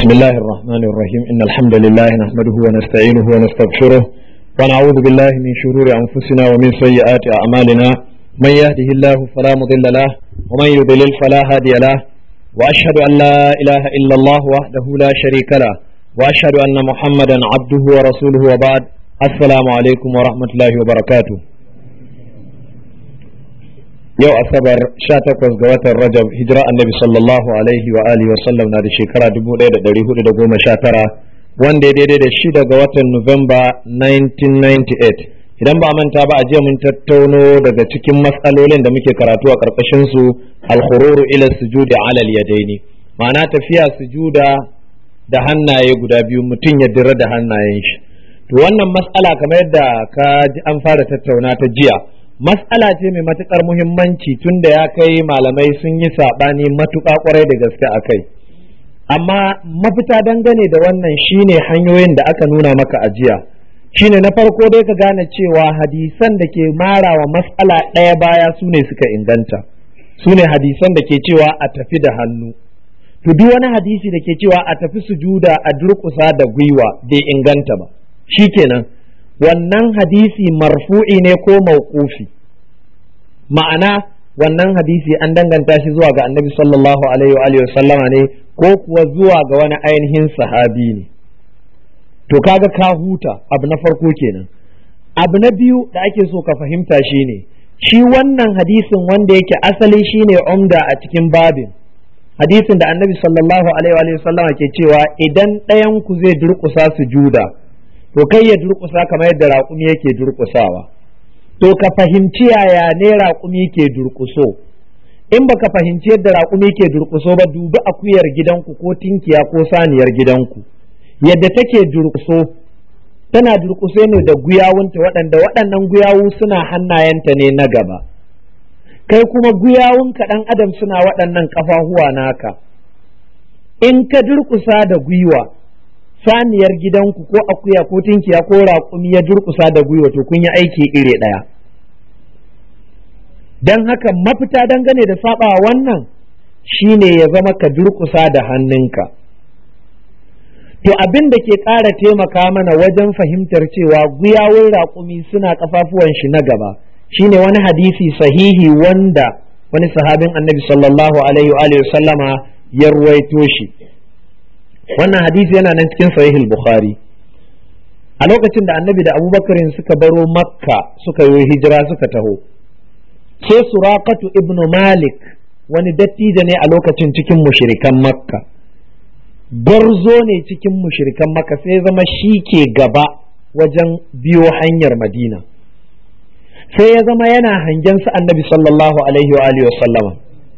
بسم الله الرحمن الرحيم إن الحمد لله نحمده ونستعينه ونستغفره ونعوذ بالله من شرور أنفسنا ومن سيئات أعمالنا من يهده الله فلا مضل له ومن يضلل فلا هادي له وأشهد أن لا إله إلا الله وحده لا شريك له وأشهد أن محمدا عبده ورسوله وبعد السلام عليكم ورحمة الله وبركاته yau asabar 18 ga watan rajab hijira annabi sallallahu alaihi wa alihi wasallam na da shekara 1419 wanda ya daidai da shida ga watan nuwamba 1998 idan ba manta ba a jiya mun tattauno daga cikin matsalolin da muke karatu a karkashin su alkhururu ila sujudi ala yadaini ma'ana tafiya sujuda da hannaye guda biyu mutum ya dira da hannayen shi to wannan matsala kamar yadda ka ji an fara tattauna ta jiya mas'ala ce mai matuƙar muhimmanci tun da ya kai malamai sun yi saɓani matuƙa ƙwarai da gaske a kai amma mafita dangane da wannan shine hanyoyin da aka nuna maka ajiya shine na farko dai ka gane cewa hadisan da ke mara wa mas'ala ɗaya baya su ne suka inganta su ne hadisan da ke cewa a tafi da hannu to duk wani hadisi da ke cewa a tafi sujuda a durƙusa da gwiwa bai inganta ba shikenan wannan hadisi marfu'i ne ko mauqufi ma'ana wannan hadisi an danganta shi zuwa ga annabi sallallahu alaihi wa sallama ne ko kuwa zuwa ga wani ainihin sahabi ne to kaga ka huta abu na farko kenan abu na biyu da ake so ka fahimta shine shi wannan hadisin wanda yake asali shine umda a cikin babin hadisin da annabi sallallahu alaihi wa sallama ke cewa idan ɗayan ku zai durƙusa sujuda to kai ya durƙusa kamar yadda raƙumi yake durƙusawa to ka fahimci yaya ne raƙumi ke durƙuso in baka fahimci yadda raƙumi ke durƙuso ba dubi akuyar gidanku ko tinkiya ko saniyar gidanku yadda take durƙuso tana durƙuso ne da guyawunta waɗanda waɗannan guyawu suna hannayenta ne na gaba kai kuma guyawunka ɗan adam suna waɗannan ƙafafuwa naka in ka durƙusa da gwiwa saniyar gidanku ko akuya ko tinkiya ko raƙumi ya durƙusa da gwiwa to kun yi aiki iri ɗaya don haka mafita dangane da saba wannan shine ya zama ka durƙusa da hannunka to abin da ke ƙara taimaka mana wajen fahimtar cewa guyawun raƙumi suna ƙafafuwan shi na gaba shine wani hadisi sahihi wanda wani sahabin annabi sallallahu alaihi wa sallama ya ruwaito shi wannan hadisi yana nan cikin sahihul bukhari a lokacin da annabi da abubakarin suka baro makka suka yi hijira suka taho sai suraqatu ibnu malik wani dattijo ne a lokacin cikin mushrikan makka gwarzo ne cikin mushrikan makka sai zama shi ke gaba wajen biyo hanyar madina sai ya zama yana hangen su annabi sallallahu alaihi wa alihi wa sallama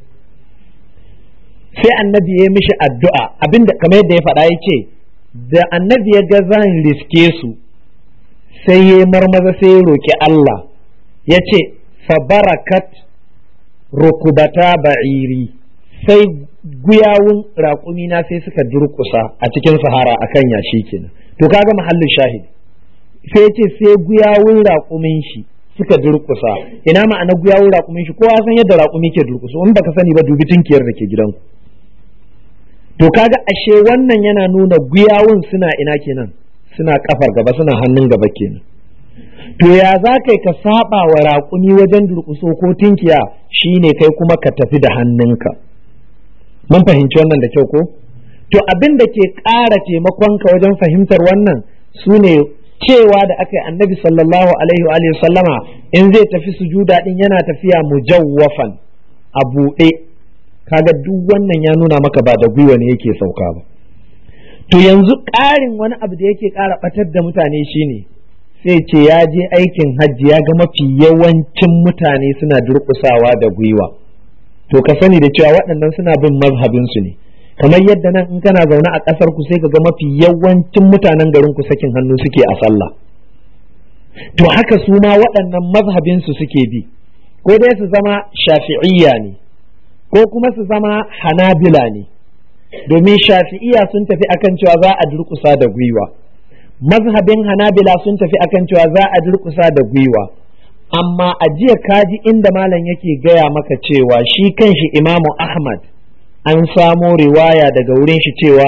sai annabi ya mishi addu'a abinda kamar yadda ya faɗa ya ce da annabi ya ga zan riske su sai ya marmaza sai ya roƙi Allah ya ce fabarakat rukubata ba'iri sai guyawun raƙumina sai suka durƙusa a cikin sahara akan yashi kenan to kaga mahallin shahid sai ya ce sai guyawun raƙumin shi suka durƙusa ina ma'ana guyawun raƙumin shi kowa san yadda raƙumi ke durƙusa in baka sani ba dubi tunkiyar da ke gidanku to kaga ashe wannan yana nuna guyawun suna ina kenan suna kafar gaba suna hannun gaba kenan to ya za kai ka saba wa raƙumi wajen durƙuso ko tinkiya shine kai kuma ka tafi da hannunka mun fahimci wannan da kyau ko to abin da ke ƙara taimakonka wajen fahimtar wannan su ne cewa da aka yi annabi sallallahu alaihi wa sallama in zai tafi sujuda din yana tafiya mujawwafan a buɗe kaga duk wannan ya nuna maka ba da gwiwa ne yake sauka ba to yanzu ƙarin wani abu da yake ƙara ɓatar da mutane shine sai ce ya je aikin hajji ya ga mafi yawancin mutane suna durƙusawa da gwiwa to ka sani da cewa waɗannan suna bin mazhabinsu ne kamar yadda nan in kana zaune a ƙasar ku sai ka ga mafi yawancin mutanen garin ku sakin hannu suke a sallah to haka su ma waɗannan mazhabinsu suke bi ko dai su zama shafi'iyya ne ko kuma su zama hanabila ne domin shafi'iya sun tafi akan cewa za a durkusa da gwiwa mazhabin hanabila sun tafi akan cewa za a durkusa da gwiwa amma a jiya kaji inda malam yake gaya maka cewa shi kanshi imamu ahmad an samo riwaya daga wurin shi cewa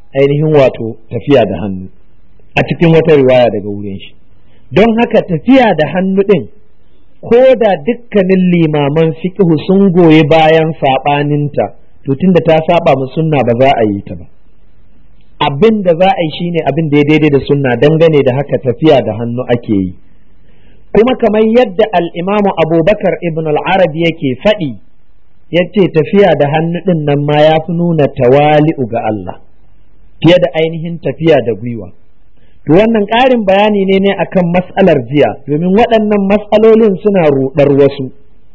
ainihin wato tafiya da hannu a cikin wata riwaya daga wurin shi don haka tafiya da hannu ɗin ko da dukkanin limaman fiqhu sun goyi bayan saɓaninta to tunda ta saba mu sunna ba za a yi ta ba abin da za a yi shine abin da ya daidai da sunna dangane da haka tafiya da hannu ake yi kuma kamar yadda al'imamu abubakar ibn al-arabi yake faɗi ya ce tafiya da hannu ɗin nan ma ya fi nuna tawali'u ga Allah fiye da ainihin tafiya da gwiwa to wannan ƙarin bayani ne ne akan mas'alar jiya domin waɗannan mas'alolin suna ruɗar wasu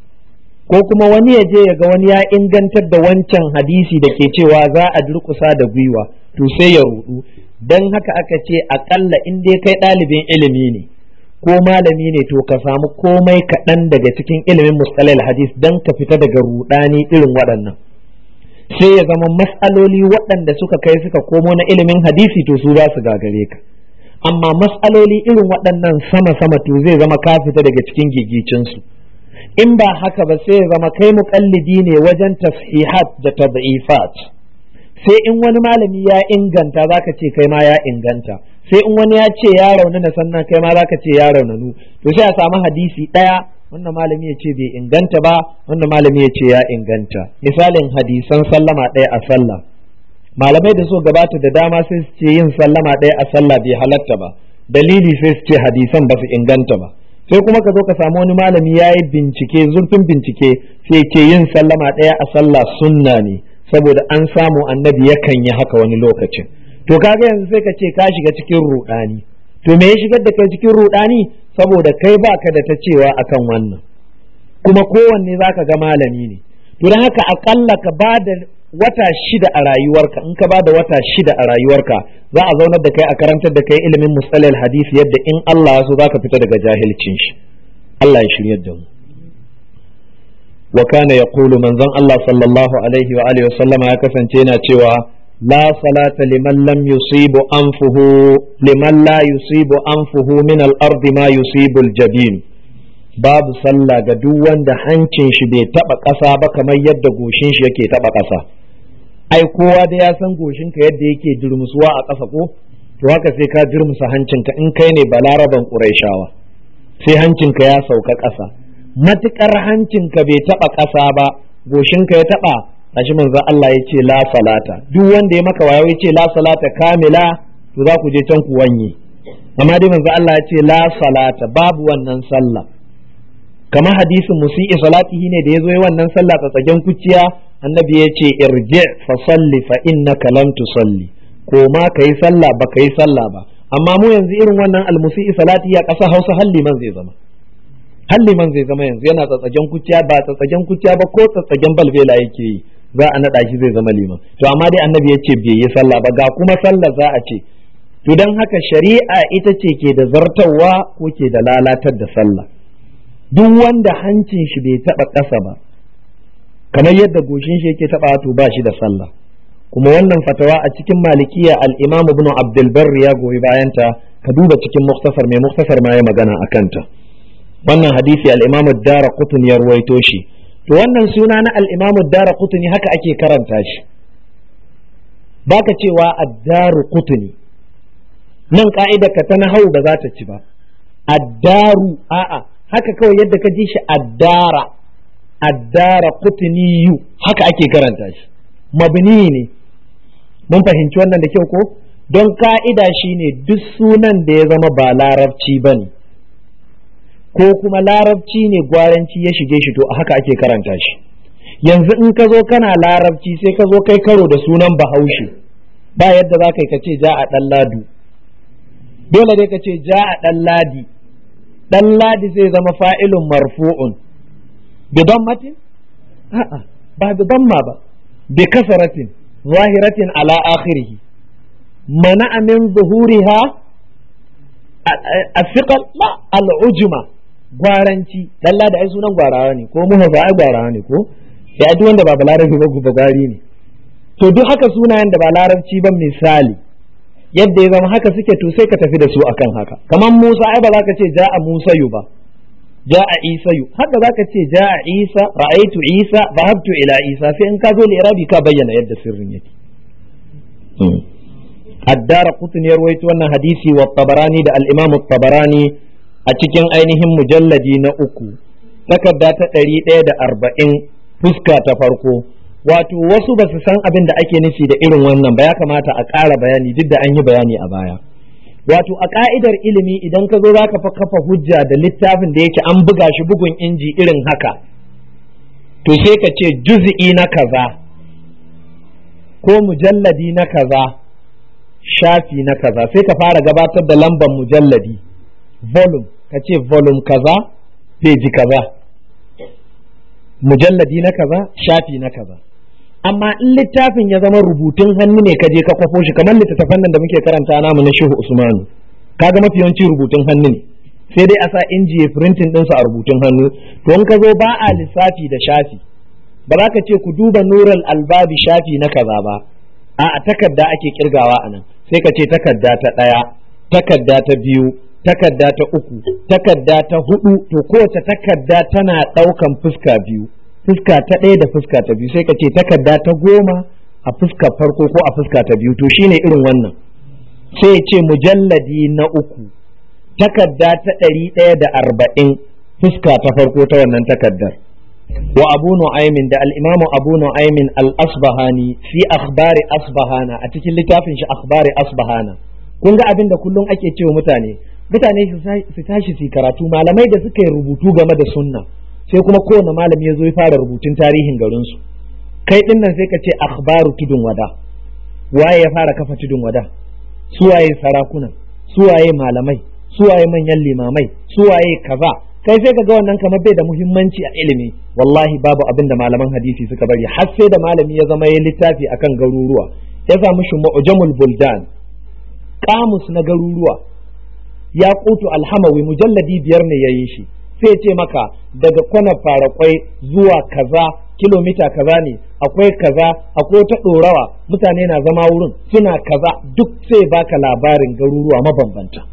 ko kuma wani ya je ya ga wani ya ingantar da wancan hadisi da ke cewa za a durƙusa da gwiwa to sai ya ruɗu don haka aka ce aƙalla in dai kai ɗalibin ilimi ne ko malami ne to ka samu komai kaɗan daga cikin ilimin mustalal hadis don ka fita daga ruɗani irin waɗannan sai ya zama mas'aloli waɗanda suka kai suka komo na ilimin hadisi to su za su gagare ka amma mas'aloli irin waɗannan sama-sama to zai zama ka fita daga cikin gigicinsu in ba haka ba sai ya zama kai muƙallidi ne wajen tashihat da tad'ifat sai in wani malami ya inganta zaka ce kai ma ya inganta sai in wani ya ce ya raunana sannan kai ma zaka ce ya raunanu to sai a samu hadisi ɗaya wannan malami ya ce bai inganta ba wannan malami ya ce ya inganta misalin hadisan sallama ɗaya a sallah malamai da so gabata da dama sai su ce yin sallama ɗaya a sallah bai halatta ba dalili sai su ce hadisan ba su inganta ba sai kuma ka zo ka samu wani malami ya yi bincike zurfin bincike sai ce yin sallama ɗaya a sallah sunna ne saboda an samu annabi yakan yi haka wani lokacin to kaga yanzu sai ka ce ka shiga cikin ruɗani to me ya shigar da kai cikin ruɗani saboda kai baka da ta cewa akan wannan kuma kowanne zaka ga malami ne to don haka akalla ka ba da wata shida a rayuwarka in ka ba da wata shida a rayuwarka za a zaunar da kai a karantar da kai ilimin musalal hadisi yadda in Allah ya so zaka fita daga jahilcin shi Allah ya shiryar da mu wa kana yaqulu manzon Allah sallallahu alaihi wa alihi wasallama ya kasance yana cewa la salata liman lam yusibu anfuhu liman la yusibu anfuhu min al-ardi ma yusibu al-jabin babu sallah ga duk wanda hancin shi bai taba ƙasa ba kamar yadda goshin shi yake taba ƙasa ai kowa da ya san goshin ka yadda yake durmusuwa a ƙasa ko to haka sai ka durmusa hancinka in kai ne balaraban ƙuraishawa sai hancinka ya sauka ƙasa matuƙar hancinka bai taba ƙasa ba goshinka ya taba ashi manzo Allah ya ce la salata duk wanda ya maka wayo ya ce la salata kamila to za ku je can ku wanye amma dai manzo Allah ya ce la salata babu wannan sallah kama hadisin musi'i salatihi ne da ya zo yi wannan sallah tsatsagen kuciya annabi ya ce irji fa salli fa innaka lam tusalli ko ma kai sallah ba kai sallah ba amma mu yanzu irin wannan almusi'i salati ya ƙasa Hausa halli man zai zama halli man zai zama yanzu yana tsatsagen kuciya ba tsatsagen kuciya ba ko tsatsagen balbela yake yi za a naɗa shi zai zama liman to amma dai annabi ya ce bai yi sallah ba ga kuma sallah za a ce to don haka shari'a ita ce ke da zartawa ko ke da lalatar da sallah duk wanda hancin shi bai taba ƙasa ba kamar yadda goshin shi yake taba to ba shi da sallah kuma wannan fatawa a cikin malikiya al-imam ibn abdul barri ya goyi bayanta ka duba cikin muktasar mai muktasar ma ya magana a kanta wannan hadisi al-imam ad-dara qutni ya ruwaito shi to wannan suna na al-imam ad-dara qutni haka ake karanta shi baka cewa ad-daru qutni nan ka'ida ka ta nahau ba za ta ci ba ad-daru a'a haka kawai yadda ka ji shi addara addara kutuniyu haka ake karanta shi mabni ne mun fahimci wannan da kyau ko don ka'ida shi ne duk sunan da ya zama ba larabci ba ne ko kuma larabci ne gwaranci ya shige shi to haka ake karanta shi yanzu in ka zo kana larabci sai ka zo kai karo da sunan bahaushe ba yadda za ka yi ka ce ja a ɗan ladu dole dai ka ce ja a ɗan ladi dan ladi zai zama fa'ilun marfu'un bi dammatin a'a ba bi damma ba bi kasaratin zahiratin ala akhirih mana min zuhuriha asiqal la al'ujma gwaranci dan ladi ai sunan gwarawa ne ko muha ba ai gwarawa ne ko ya duk wanda ba balarabi ba gubagari ne to duk haka sunayen da ba larabci ba misali yadda ya zama haka suke to sai ka tafi da su akan haka kamar Musa ai ba za ka ce ja'a Musa yu ba ja'a Isa yu haka za ka ce ja'a Isa ra'aitu Isa zahabtu ila Isa sai in ka zo irabi ka bayyana yadda sirrin yake addara qutni ya rawaito wannan hadisi wa tabarani da al-imam tabarani a cikin ainihin mujalladi na uku takarda ta ɗari ɗaya da arba'in fuska ta farko wato wasu ba su san abin da ake nufi da irin wannan ba ya kamata a ƙara bayani duk da an yi bayani a baya wato a ka'idar ilimi idan ka zo za ka kafa hujja da littafin da yake an buga shi bugun inji irin haka to sai ka ce juz'i na kaza ko mujalladi na kaza shafi na kaza sai ka fara gabatar da lambar mujalladi volume ka ce volume kaza peji kaza mujalladi na kaza shafi na kaza amma in littafin ya zama rubutun hannu ne ka je ka kwafo shi kamar littattafan nan da muke karanta namu na Shehu Usmanu kaga mafi yawanci rubutun hannu ne sai dai a sa inji ya printing din su a rubutun hannu to in ka zo ba a lissafi da shafi ba za ka ce ku duba nural albabi shafi na kaza ba a a takarda ake kirgawa a nan sai ka ce takarda ta ɗaya takarda ta biyu takarda ta uku takarda ta hudu to kowace takarda tana ɗaukan fuska biyu fuska ta ɗaya da fuska ta biyu sai ka ce takarda ta goma a fuska farko ko a fuska ta biyu to shine irin wannan sai ce mujalladi na uku takarda ta ɗari ɗaya da arba'in fuska ta farko ta wannan takardar wa abu nu'aymin da al-imamu abu nu'aymin al-asbahani fi akhbari asbahana a cikin littafin shi akhbari asbahana kun ga abin da kullum ake cewa mutane mutane su tashi su karatu malamai da suka yi rubutu game da sunna sai kuma kowane malami ya zo ya fara rubutun tarihin garinsu kai din nan sai ka ce akhbaru tudun wada waye ya fara kafa tudun wada suwaye sarakuna suwaye malamai suwaye manyan limamai suwaye kaza kai sai ka ga wannan kamar bai da muhimmanci a ilimi wallahi babu abin da malaman hadisi suka bari har sai da malami ya zama ya littafi akan garuruwa ya samu shi mu'jamul buldan kamus na garuruwa ya kutu alhamawi mujalladi biyar ne yayi shi sai ce maka daga kwana farakwai zuwa kaza kilomita kaza ne akwai kaza akwai ta ɗorawa mutane na zama wurin suna kaza duk sai baka labarin garuruwa mabambanta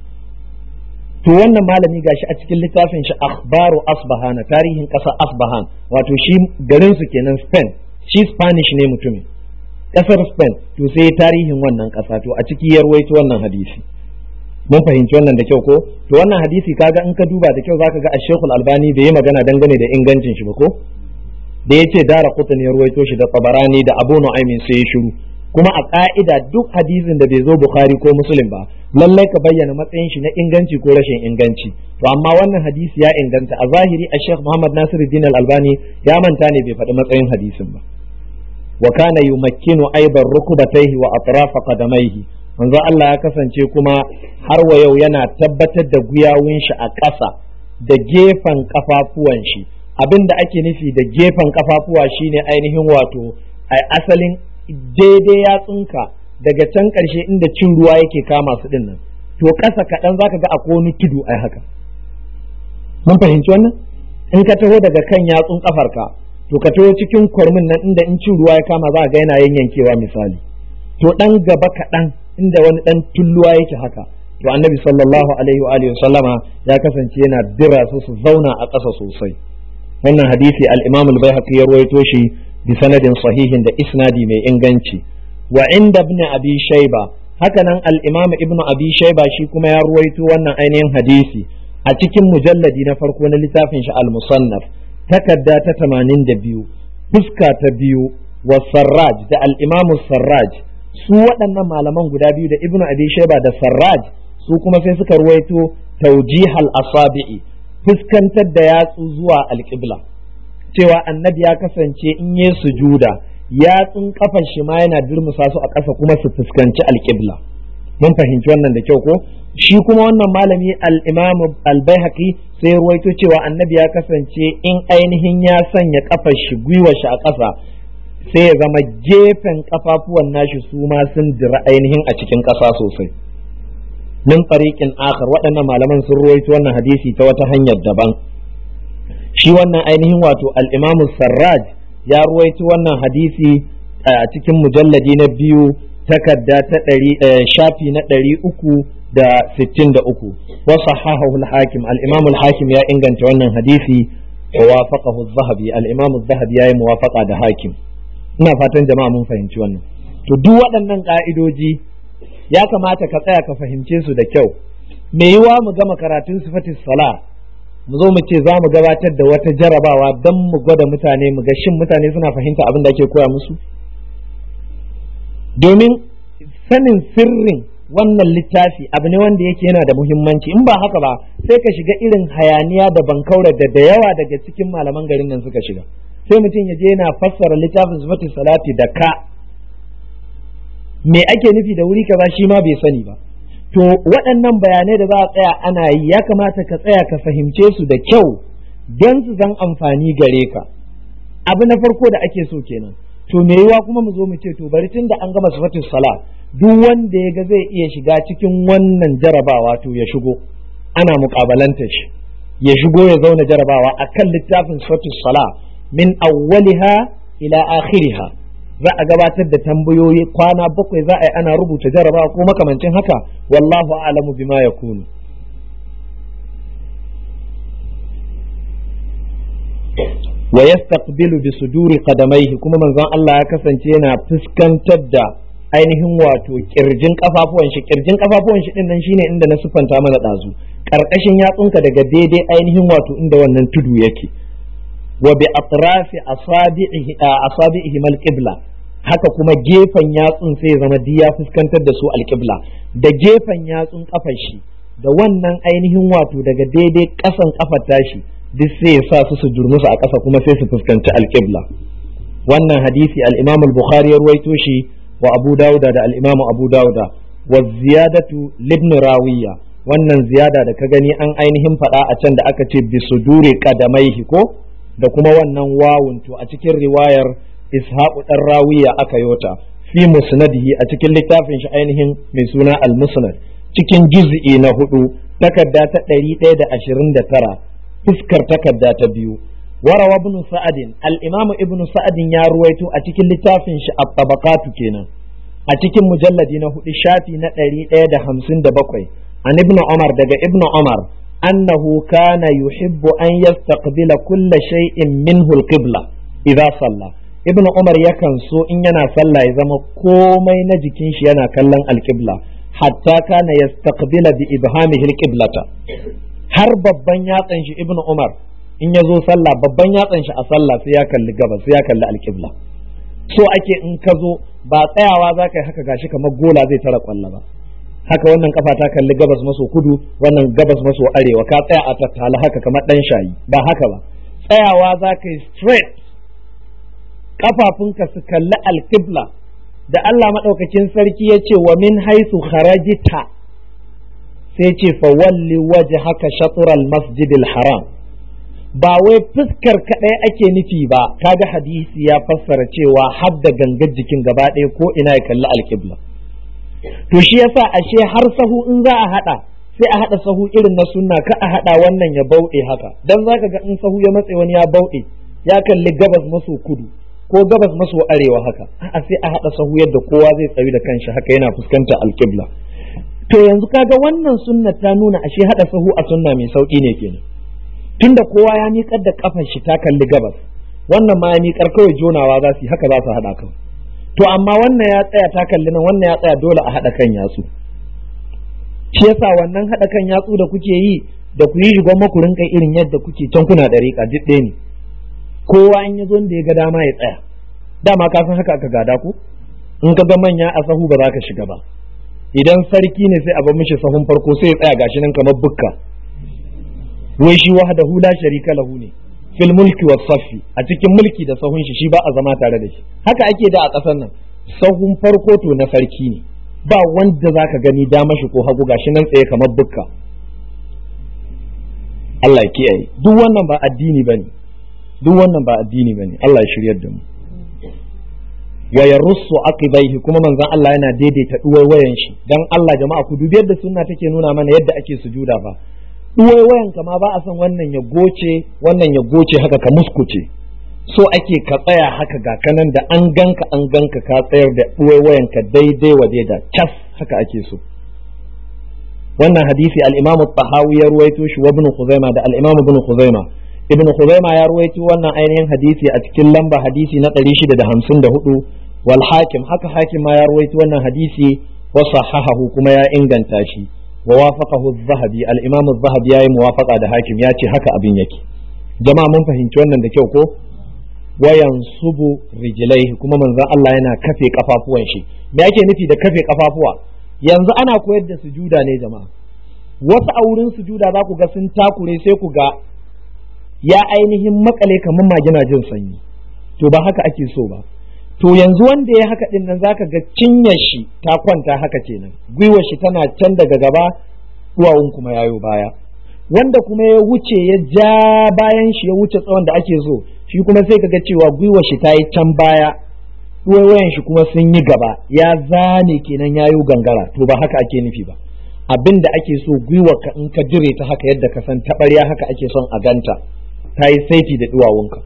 to wannan malami gashi a cikin littafin shi akhbaru asbahana tarihin ƙasar asbahan wato shi garin su kenan spain shi spanish ne mutumin ƙasar spain to sai tarihin wannan ƙasa to a ciki ya ruwaito wannan hadisi mun fahimci wannan da kyau ko to wannan hadisi kaga in ka duba da kyau zaka ga Sheikh Al-Albani bai yi magana dangane da ingancin shi ba ko da yace Dara Qutni ya ruwaito shi da Tabarani da Abu Nu'aymin sai ya shiru kuma a ka'ida duk hadisin da bai zo Bukhari ko Muslim ba lallai ka bayyana matsayin shi na inganci ko rashin inganci to amma wannan hadisi ya inganta a zahiri a Sheikh Muhammad Nasiruddin Al-Albani ya manta ne bai faɗi matsayin hadisin ba wa kana yumakkinu aidan rukubatayhi wa atrafa qadamaihi manzo Allah ya kasance kuma har wa yau yana tabbatar da guyawun shi a ƙasa da gefen kafafuwan shi abin da ake nufi da gefen kafafuwa shine ainihin wato a asalin daidai yatsunka daga can ƙarshe inda cin ruwa yake kama su din nan to ƙasa kaɗan zaka ga akwai wani tudu ai haka mun fahimci wannan in ka taho daga kan yatsun kafarka to ka taho cikin kwarmin nan inda in cin ruwa ya kama za ga yana yankewa misali to ɗan gaba kaɗan inda wani ɗan tulluwa yake haka to annabi sallallahu alaihi wa alihi sallama ya kasance yana dira su su zauna a ƙasa sosai wannan hadisi al-imam al-baihaqi ya rawaito shi bi sanadin sahihin da isnadi mai inganci wa inda ibn abi shayba haka nan al-imam ibn abi shayba shi kuma ya rawaito wannan ainihin hadisi a cikin mujalladi na farko na littafin shi al-musannaf takadda ta 82 fuska ta biyu wa sarraj da al-imam sarraj su waɗannan malaman guda biyu da ibnu abi shaiba da sarraj su kuma sai suka ruwaito taujihal asabi'i fuskantar da yatsu zuwa alƙibla cewa annabi ya kasance in yi sujuda yatsun kafan shi ma yana durmusa su a ƙasa kuma su fuskanci alƙibla mun fahimci wannan da kyau ko shi kuma wannan malami al-imam al-baihaqi sai ruwaito cewa annabi ya kasance in ainihin ya sanya kafar shi gwiwar shi a ƙasa sai ya zama gefen kafafuwan nashi su ma sun dira ainihin a cikin ƙasa sosai min tsariƙin akhar waɗannan malaman sun ruwaito wannan hadisi ta wata hanyar daban shi wannan ainihin wato al-imamu sarraj ya ruwaito wannan hadisi a cikin mujalladi na biyu takarda ta ɗari shafi na ɗari uku da sittin da uku wa sahahahu al-hakim al-imam al-hakim ya inganta wannan hadisi wa wafaqahu az-zahabi al-imam az-zahabi yayi muwafaqa da hakim ina fatan jama'a mun fahimci wannan to duk waɗannan ka'idoji ya kamata ka tsaya ka fahimce su da kyau me yiwa mu gama karatun sifatis sala mu zo mu ce za mu gabatar da wata jarabawa don mu gwada mutane mu ga shin mutane suna fahimta abin da ake koya musu domin sanin sirrin wannan littafi abu ne wanda yake yana da muhimmanci in ba haka ba sai ka shiga irin hayaniya da bankaura da da yawa daga cikin malaman garin nan suka shiga sai mutum ya je yana fassara littafin sifatis salati da ka me ake nufi da wuri kaza shi ma bai sani ba to waɗannan bayanai da za a tsaya ana yi ya kamata ka tsaya ka fahimce su da kyau don su zan amfani gare ka abu na farko da ake so kenan to me yiwa kuma mu zo mu ce to bari tun da an gama sifatus sala duk wanda ya ga zai iya shiga cikin wannan jarabawa to ya shigo ana muƙabalanta shi ya shigo ya zauna jarabawa akan littafin sifatus sala min awwaliha ila akhiriha za a gabatar da tambayoyi kwana bakwai za a yi ana rubuta jarabawa ko makamancin haka wallahu a'lamu bima yakunu wa yastaqbilu bi suduri qadamaihi kuma manzon Allah ya kasance yana fuskantar da ainihin wato kirjin kafafuwan shi kirjin kafafuwan shi din nan shine inda na sufanta mana dazu karkashin yatsunka daga daidai ainihin wato inda wannan tudu yake wa bi atrafi asabi'ihi asabi'ihi mal qibla haka kuma gefen yatsun sai zama diya fuskantar da su alqibla da gefen yatsun kafar shi da wannan ainihin wato daga daidai kasan kafar tashi duk sai ya sa su su durmusu a ƙasa kuma sai su fuskanci alqibla wannan hadisi al-Imam al-Bukhari ya ruwaito shi wa Abu Dawuda da al-Imam Abu Dawuda wa ziyadatu libn rawiya wannan ziyada da ka gani an ainihin faɗa a can da aka ce bisuduri qadamaihi ko da kuma wannan wawun to a cikin riwayar ishaqu dan rawiya aka yota fi musnadihi a cikin littafin shi ainihin mai suna al-musnad cikin juz'i na hudu takarda ta ɗari ɗaya da ashirin da tara fuskar takarda ta biyu warawa ibn sa'adin al-imamu ibn sa'adin ya ruwaito a cikin littafin shi at-tabaqatu kenan a cikin mujalladi na hudu shafi na ɗari ɗaya da hamsin da bakwai an ibn umar daga ibn umar أنه كان يحب أن يستقبل كل شيء منه القبلة إذا صلى ابن عمر يكن سو إن ينا صلى إذا ما كومي نجكين ينا كلن القبلة حتى كان يستقبل بإبهامه القبلة har babban yatsan shi ibnu umar in ya zo sallah babban yatsan shi a sallah sai ya kalli gabas sai ya kalli alƙibla so ake in ka zo ba tsayawa za ka yi haka gashi kamar gola zai tara kwalla ba haka wannan kafa ta kalli gabas maso kudu wannan gabas maso arewa ka tsaya a tattala haka kamar dan shayi ba haka ba tsayawa za ka yi straight kafafunka su kalli alkibla da Allah maɗaukakin sarki ya ce wa min haisu kharajita sai ce fa walli waje haka shatural masjidil haram ba wai fuskar kaɗai ake nufi ba kaga hadisi ya fassara cewa har da gangar jikin gaba ɗaya ko ina ya kalli alkibla to shi yasa ashe har sahu in za a hada sai a hada sahu irin na sunna ka a hada wannan ya bauɗe haka dan zaka ga in sahu ya matse wani ya bauɗe ya kalli gabas maso kudu ko gabas maso arewa haka a sai a hada sahu yadda kowa zai tsayu da kanshi haka yana fuskantar alƙibla to yanzu kaga wannan sunna ta nuna ashe hada sahu a sunna mai sauki ne kenan tunda kowa ya miƙar da kafar shi ta kalli gabas wannan ma ya miƙar kawai jonawa za su yi haka za su hada kawai to amma wannan ya tsaya ta kalli nan wannan ya tsaya dole a haɗa kan yatsu shi yasa wannan haɗa kan yatsu da kuke yi da ku yi shigon maku rinka irin yadda kuke can kuna da riƙa duk ɗaya ne kowa in ya zo da ya ga dama ya tsaya dama ka san haka aka gada ku in ka ga manya a sahu ba za ka shiga ba idan sarki ne sai a bar mishi sahun farko sai ya tsaya gashi nan kamar bukka wai shi wahdahu la sharika lahu ne fil mulki was safi a cikin mulki da sahun shi shi ba a zama tare da shi haka ake da a ƙasar nan sahun farko to na sarki ne ba wanda zaka gani dama shi ko hagu gashi nan tsaye kamar bukka Allah ya kiyaye duk wannan ba addini bane duk wannan ba addini bane Allah ya shiryar da mu wa yarussu aqibaihi kuma manzon Allah yana daidaita wayan shi dan Allah jama'a ku dubi yadda sunna take nuna mana yadda ake sujuda fa wayan ka ma ba a son wannan ya goce wannan ya goce haka ka muskuce so ake ka tsaya haka ga kanan da an ganka an ganka ka tsayar da wayan ka daidai wa daida cas haka ake so wannan hadisi al-Imam tahawi ya ruwaito shi wa Ibn Khuzaima da al-Imam Ibn Khuzaima Ibn Khuzaima ya ruwaito wannan ainihin hadisi a cikin lamba hadisi na 654 wal hakim haka hakim ma ya ruwaito wannan hadisi wa sahahahu kuma ya inganta shi wa wafaqahu az-zahabi al-imam az-zahabi yayi muwafaqa da hakim ya ce haka abin yake jama'a mun fahimci wannan da kyau ko wayan subu rijlaihi kuma manzon Allah yana kafe kafafuwan shi me yake nufi da kafe kafafuwa yanzu ana koyar da sujuda ne jama'a wasu a wurin sujuda za ku ga sun takure sai ku ga ya ainihin makale kamar magina jin sanyi to ba haka ake so ba to yanzu wanda ya haka din nan zaka ga cinyar shi ta kwanta haka kenan gwiwar shi tana can daga gaba duwawun kuma yayo baya wanda kuma ya wuce ya ja bayan shi ya wuce tsawon da ake so shi kuma sai kaga cewa gwiwar shi ta yi can baya duwayoyin shi kuma sun yi gaba ya zane kenan yayo gangara to ba haka ake nufi ba abin da ake so gwiwar ka in ka dire ta haka yadda ka san taɓarya haka ake son a ganta ta yi saiti da duwawunka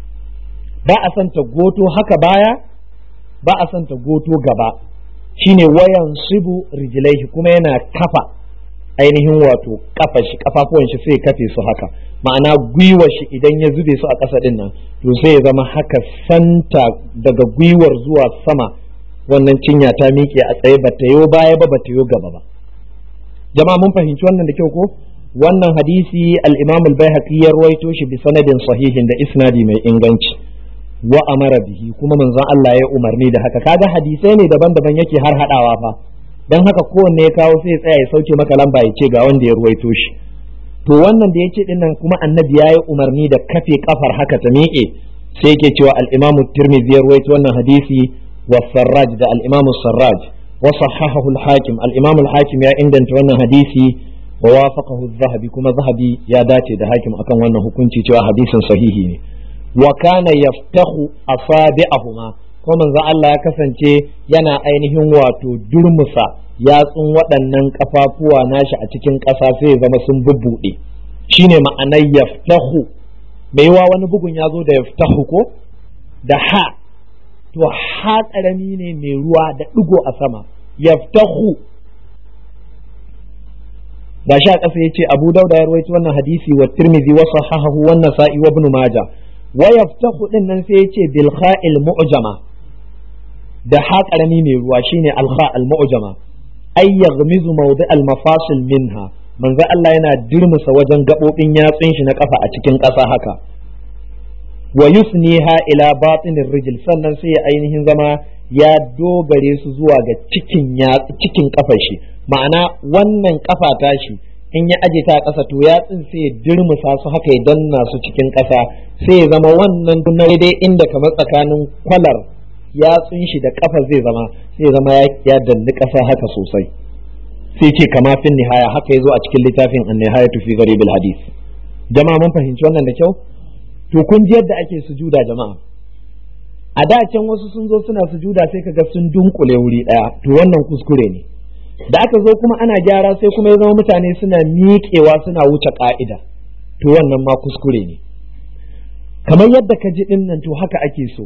ba a son ta goto haka baya ba a son ta goto gaba shine wayan sibu rijilaihi kuma yana kafa ainihin wato kafa shi kafafuwan shi sai kafe su haka ma'ana gwiwar shi idan ya zube su a ƙasa din nan to sai ya zama haka santa daga gwiwar zuwa sama wannan cinya ta miƙe a tsaye ba ta yo baya ba ba ta yo gaba ba jama'a mun fahimci wannan da kyau ko wannan hadisi al-imam al-baihaqi ya ruwaito shi bi sanadin sahihin da isnadi mai inganci wa amara bihi kuma manzon Allah ya umarni da haka kaga hadisai ne daban-daban yake har hadawa fa dan haka kowanne ya kawo sai ya tsaya ya sauke maka lamba ya ce ga wanda ya ruwaito shi to wannan da yace din nan kuma annabi ya yi umarni da kafe kafar haka ta miƙe sai yake cewa al-imam tirmidhi ya ruwaito wannan hadisi wa sarraj da al-imam sarraj wa sahahahu al-hakim al-imam al-hakim ya inganta wannan hadisi wa wafaqahu az-zahabi kuma zahabi ya dace da hakim akan wannan hukunci cewa hadisin sahihi ne wa kana yaftahu asabi'ahuma ko manzo Allah ya kasance yana ainihin wato durmusa yatsun waɗannan kafafuwa nashi a cikin ƙasa sai ya zama sun bubbuɗe shine ma'anar yaftahu mai yawa wani bugun ya zo da yaftahu ko da ha to ha ƙarami ne mai ruwa da ɗigo a sama yaftahu ga sha ƙasa ya ce abu dauda ya rawaito wannan hadisi wa tirmidhi wa sahahahu wa nasa'i wa ibn majah wa yaftahu din nan sai yace bil kha'il mu'jama da ha karami mai ruwa shine al kha al mu'jama ay yaghmizu mawdi al mafasil minha manzo Allah yana dirmusa wajen gabobin yatsun shi na kafa a cikin ƙasa haka wa yusniha ila batinir rijl sannan sai ya ainihin zama ya dogare su zuwa ga cikin cikin kafar shi ma'ana wannan kafa tashi in ya aje ta a ƙasa to yatsun sai ya dirmusa su haka ya danna su cikin ƙasa sai ya zama wannan na daidai inda kamar tsakanin kwalar yatsun shi da ƙafa zai zama sai ya zama ya dalli ƙasa haka sosai sai ce kama fin nihaya haka ya zo a cikin littafin an nihayatu fi gharibil hadith jama'a mun fahimci wannan da kyau to kun ji yadda ake sujuda jama'a a da can wasu sun zo suna sujuda sai kaga sun dunkule wuri ɗaya to wannan kuskure ne da aka zo kuma ana gyara sai kuma ya zama mutane suna miƙewa suna wuce ƙa'ida to wannan ma kuskure ne kamar yadda ka ji ɗin nan to haka ake so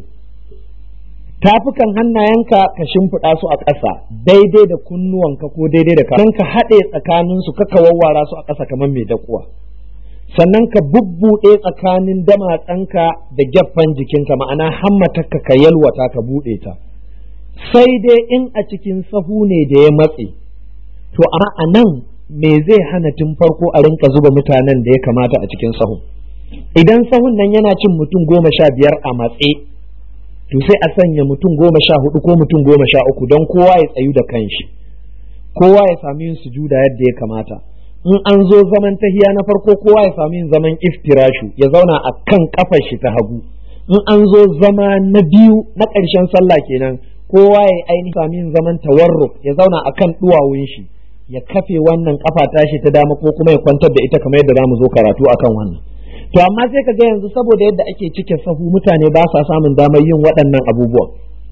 tafukan hannayenka ka shimfiɗa su a ƙasa daidai da kunnuwanka ko daidai da ka ka haɗe tsakaninsu ka wawwara su a ƙasa kamar mai dakuwa sannan ka bubbuɗe tsakanin damatsanka da gyaffan jikinka ma'ana hammatarka ka yalwata ka buɗe ta sai dai in a cikin sahu ne da ya matse to amma a nan me zai hana tun farko a rinka zuba mutanen da ya kamata a cikin sahun idan sahun nan yana cin mutum goma sha biyar a matse to sai a sanya mutum goma sha hudu ko mutum goma sha uku don kowa ya tsayu da kanshi kowa ya sami yin sujuda yadda ya kamata in an zo zaman tahiya na farko kowa ya sami yin zaman iftirashu ya zauna a kan kafar shi ta hagu in an zo zama na biyu na ƙarshen sallah kenan kowa ya ainihin sami yin zaman tawarruk ya zauna a kan duwawun shi ya kafe wannan kafa tashi ta dama ko kuma ya kwantar da ita kamar yadda za mu zo karatu akan wannan to amma sai ka ga yanzu saboda yadda ake cike sahu mutane ba sa samun damar yin waɗannan abubuwan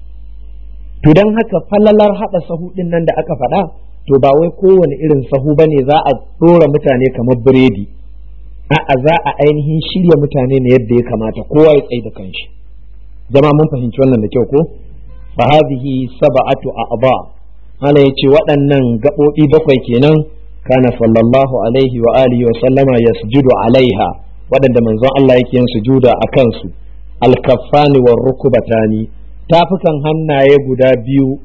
to don haka falalar haɗa sahu ɗin nan da aka faɗa to ba wai kowane irin sahu ba ne za a ɗora mutane kamar biredi a'a za a ainihin shirya mutane ne yadda ya kamata kowa ya tsaye da kanshi jama mun fahimci wannan da kyau ko fa hadhihi sab'atu a'ba ana yace waɗannan gaɓoɓi bakwai kenan kana sallallahu alaihi wa alihi wa sallama yasjudu alaiha waɗanda manzon Allah yake yin sujuda a kansu alkaffani wa rukubatani tafukan hannaye guda biyu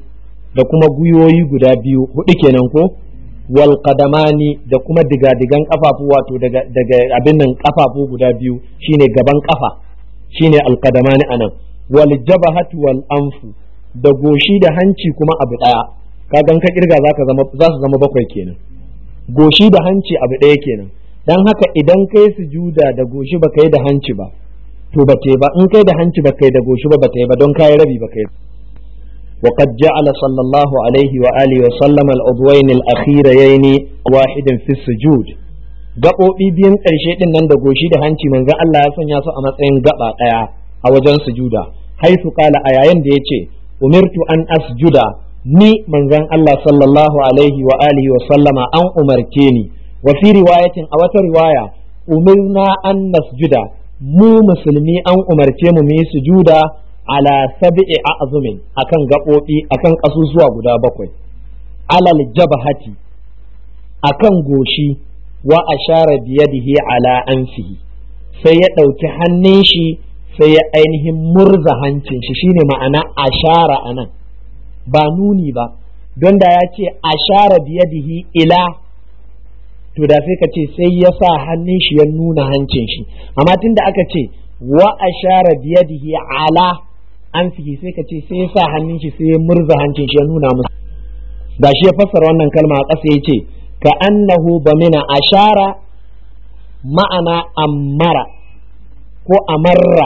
da kuma guyoyi guda biyu hudu kenan ko wal qadamani da kuma digadigan kafafu wato daga daga abin nan kafafu guda biyu shine gaban kafa shine al qadamani anan wal jabahatu wal anfu da goshi da hanci kuma abu daya kagan ka kirga zaka zama za su zama bakwai kenan goshi da hanci abu daya kenan dan haka idan kai sujuda da goshi ba kai da hanci ba to ba ba in kai da hanci ba kai da goshi ba ba ba don kai rabi ba kai وقد جعل صلى الله عليه وآله وسلم العضوين الأخيرين واحدا في السجود gaɓoɓi biyun ƙarshe ɗin nan da goshi da hanci manzon Allah ya sanya su a matsayin gaɓa ɗaya a wajen sujuda haisu kala a yayin da ya ce umirtu an asjuda ni manzon Allah sallallahu alaihi wa alihi wa sallama an umarce ni wa fi riwayatin a wata riwaya umirna an nasjuda mu musulmi an umarce mu mu yi sujuda ala sab'i a'zumin akan gaɓoɓi akan ƙasusuwa guda bakwai alal jabhati akan goshi wa ashara biyadihi ala anfihi sai ya ɗauki hannun shi sai ya ainihin murza hancin shi shine ma'ana ashara anan ba nuni ba don da ya ce ashara biyadihi ila to da sai ka ce sai ya sa hannun shi ya nuna hancin shi amma tunda aka ce wa ashara biyadihi ala an fi sai ka ce sai ya sa hannun shi sai ya murza hancin shi ya nuna musu da shi ya fassara wannan kalma a ƙasa ya ce ka annahu bamina ashara ma'ana ammara ko amarra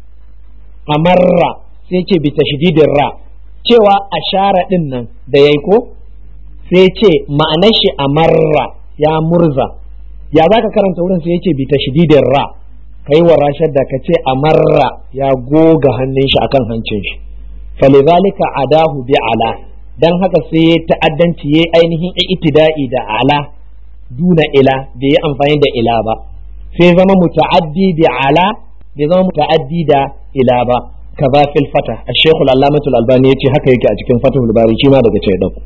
amarra sai ce bi tashdidin ra cewa ashara din nan da yayi ko sai ce ma'anar shi amarra ya murza ya zaka karanta wurin sai yace bi tashdidin ra kai wa rashar da ka ce amarra ya goga hannun shi akan hancin shi falizalika adahu bi ala dan haka sai ya ta'addanci ya ainihin itida'i da ala duna ila bai yi amfani da ila ba sai zama muta'addi bi ala bai zama muta'addi da ila ba kaza fil fata ash-shaykh al-allamah al-albani yace haka yake a cikin fatahul bari shi ma daga ce dauko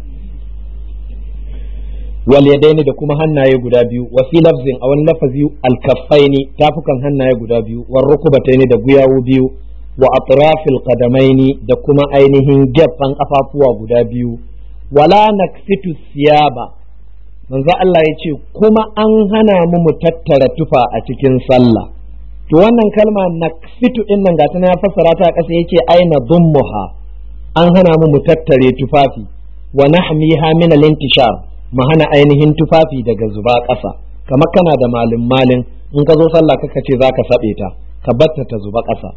wal yadaini da kuma hannaye guda biyu wa fi lafzin a wani lafazi al-kaffaini tafukan hannaye guda biyu war rukubataini da guyawu biyu wa atrafil qadamaini da kuma ainihin gefen kafafuwa guda biyu wala nakfitu siyaba manzo Allah ya ce kuma an hana mu mu tattara tufa a cikin sallah to wannan kalma nakfitu din nan gata ya fassara ta kasa yace aina dummuha an hana mu mu tattare tufafi wa nahmiha min al-intishar mu hana ainihin tufafi daga zuba ƙasa kamar kana da malin malin in ka zo sallah kaka ce zaka sabe ta ka batta ta zuba ƙasa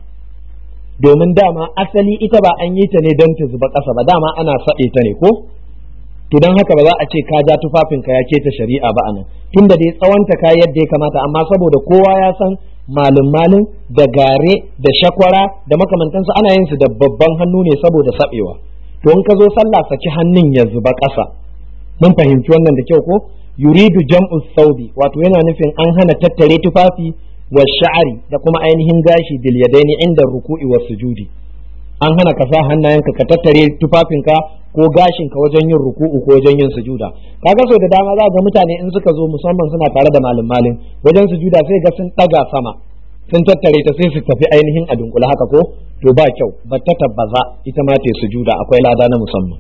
domin dama asali ita ba an yi ta ne don ta zuba ƙasa ba dama ana saɓe ta ne ko to don haka ba za a ce ka ja tufafinka ya keta shari'a ba anan tunda dai tsawonta ka yadda ya kamata amma saboda kowa ya san malin malin da gare da shakwara da makamantansu ana yin su da babban hannu ne saboda saɓewa to in ka zo sallah saki hannun ya zuba ƙasa mun fahimci wannan da kyau ko yuridu jam'u saudi wato yana nufin an hana tattare tufafi wa sha'ari da kuma ainihin gashi bil yadaini inda ruku'i wa sujudi an hana ka sa hannayenka ka tattare tufafinka ko gashinka wajen yin ruku'u ko wajen yin sujuda kaga sau da dama za ga mutane in suka zo musamman suna tare da malin malin wajen sujuda sai ga sun daga sama sun tattare ta sai su tafi ainihin a dunkula haka ko to ba kyau ba ta tabbaza ita ma ta sujuda akwai lada na musamman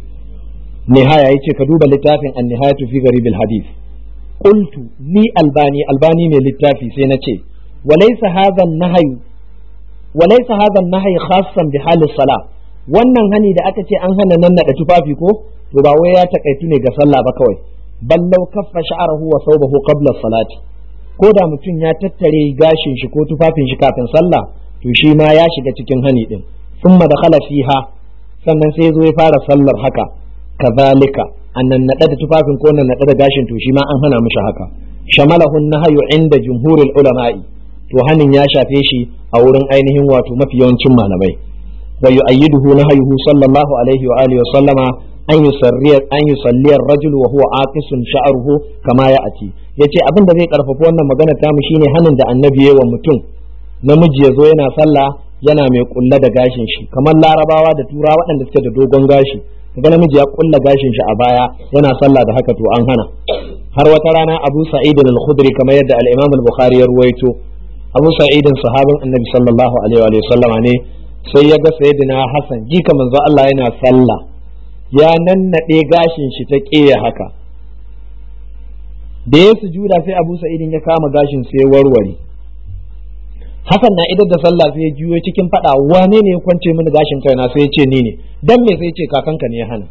nihaya yace ka duba littafin an-nihayatu fi garibil hadith qultu ni albani albani mai littafi sai na ce walaysa hadha an-nahyu walaysa hadha an-nahyu khassan bi halis salah wannan hani da aka ce an hana nan nada tufafi ko to ba wai ya takaitu ne ga sallah ba kawai ballau kaffa sha'arahu wa thawbahu qabla salati ko da mutum ya tattare gashin shi ko tufafin shi kafin sallah to shi ma ya shiga cikin hani din thumma dakhala fiha sannan sai zo ya fara sallar haka kazalika annan nada da tufafin ko nan nada da gashin to shi ma an hana mishi haka shamalahu nahyu inda jumhurul ulama'i to hanin ya shafe shi a wurin ainihin wato mafi yawancin malamai wa yu'ayyiduhu nahyuhu sallallahu alaihi wa alihi wa sallama an yusarriya an yusalli ar-rajul wa huwa aqisun sha'ruhu kama ya'ati yace abin da zai karfafa wannan magana ta mu shine hanin da annabi yayi wa mutum namiji ya zo yana sallah yana mai kulla da gashin shi kamar larabawa da tura waɗanda suke da dogon gashi kaga namiji ya kulla gashin shi a baya yana sallah da haka to an hana har wata rana Abu Sa'id al-Khudri kamar yadda al-Imam al-Bukhari ya ruwaito Abu Sa'id sahabin Annabi sallallahu alaihi wa sallama ne sai ya ga sayyidina Hassan jika manzo Allah yana sallah ya nannaɗe gashin shi ta ƙeya haka da ya sujuda sai abu sa'idin ya kama gashin sai ya warware Hassan na idar da sallah sai ya juyo cikin fada wane ne ya kwance mini gashin kaina sai ya ce ni ne dan me sai ya ce kakanka ne ya hana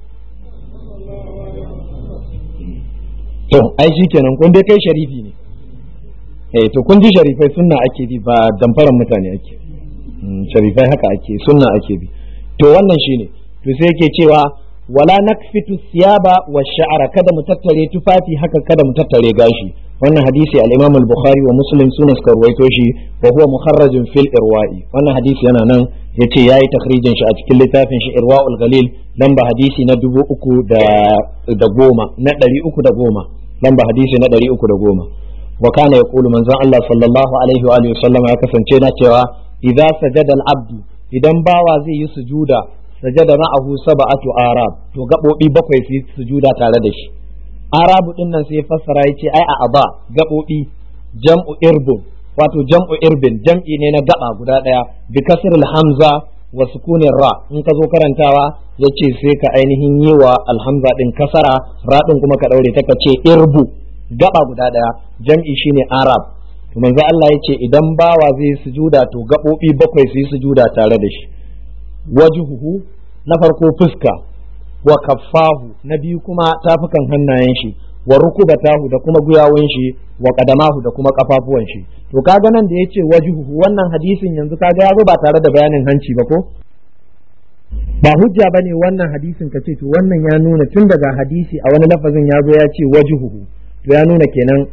to ai shikenan kun dai kai sharifi ne eh to kun ji sharifai sunna ake bi ba damfaran mutane ake sharifai haka ake sunna ake bi to wannan shine to sai yake cewa wala nakfitu siyaba wa sha'ara kada mu tattare tufafi haka kada mu tattare gashi wannan hadisi al-Imam al-Bukhari wa Muslim suna suka ruwaito shi wa huwa mukharrajun fil irwa'i wannan hadisi yana nan yace yayi takhrijin shi a cikin littafin shi Irwa'ul Ghalil lamba hadisi na dubu uku da da goma na ɗari uku da goma lamba hadisi na ɗari uku da goma wa kana yaqulu manzon Allah sallallahu alaihi wa alihi wasallam ya kasance na cewa idza sajada al-abdu idan bawa zai yi sujuda sajada ma'ahu sab'atu arab to gabobi bakwai su sujuda tare da shi arabu din nan sai fassara yace ai a aba gabobi jam'u irbun wato jam'u irbin jam'i ne na gaba guda daya bi kasril hamza wa sukunin ra in ka zo karantawa yace sai ka ainihin yi wa alhamza din kasara ra din kuma ka daure ta ka ce irbu gaba guda daya jam'i shine arab to manzo Allah yace idan bawa zai sujuda to gabobi bakwai su yi sujuda tare da shi wajhuhu na farko fuska wa kaffahu na biyu kuma tafukan hannayen shi wa rukubatahu da kuma guyawun shi wa qadamahu da kuma kafafuwan shi to kaga nan da yace wajhuhu wannan hadisin yanzu kaga ya zo ba tare da bayanin hanci ba ko ba hujja bane wannan hadisin ka ce to wannan ya nuna tun daga hadisi a wani lafazin ya zo ya ce wajhuhu to ya nuna kenan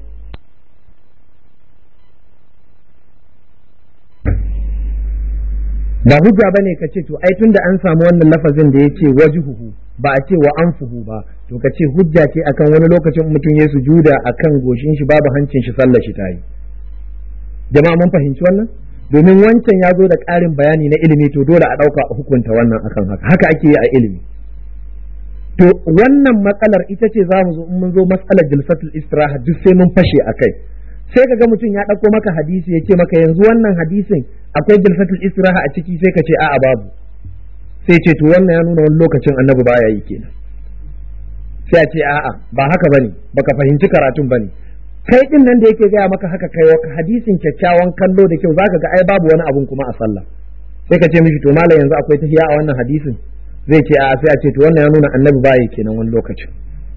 ba hujja bane ka ce to ai tunda an samu wannan lafazin da yace wajhuhu ba a ce wa anfuhu ba to ka ce hujja ce akan wani lokacin mutum ya sujuda akan goshin shi babu hancin shi sallar shi tayi jama'a mun fahimci wannan domin wancan ya zo da ƙarin bayani na ilimi to dole a ɗauka a hukunta wannan akan haka haka ake yi a ilimi to wannan matsalar ita ce za mu zo in mun zo matsalar jilsatul istiraha duk sai mun fashe a kai sai ka ga mutum ya ɗauko maka hadisi ya ce maka yanzu wannan hadisin akwai jilsatul istiraha a ciki sai ka ce a'a babu sai ce to wannan ya nuna wani lokacin annabi baya yi kenan sai a ce a'a ba haka bane baka fahimci karatun bane kai din nan da yake gaya maka haka kai wa hadisin kyakkyawan kallo da kyau zaka ga ai babu wani abun kuma a sallah sai ka ce mishi to malam yanzu akwai tahiya a wannan hadisin zai ce a'a sai a ce to wannan ya nuna annabi baya kenan wani lokacin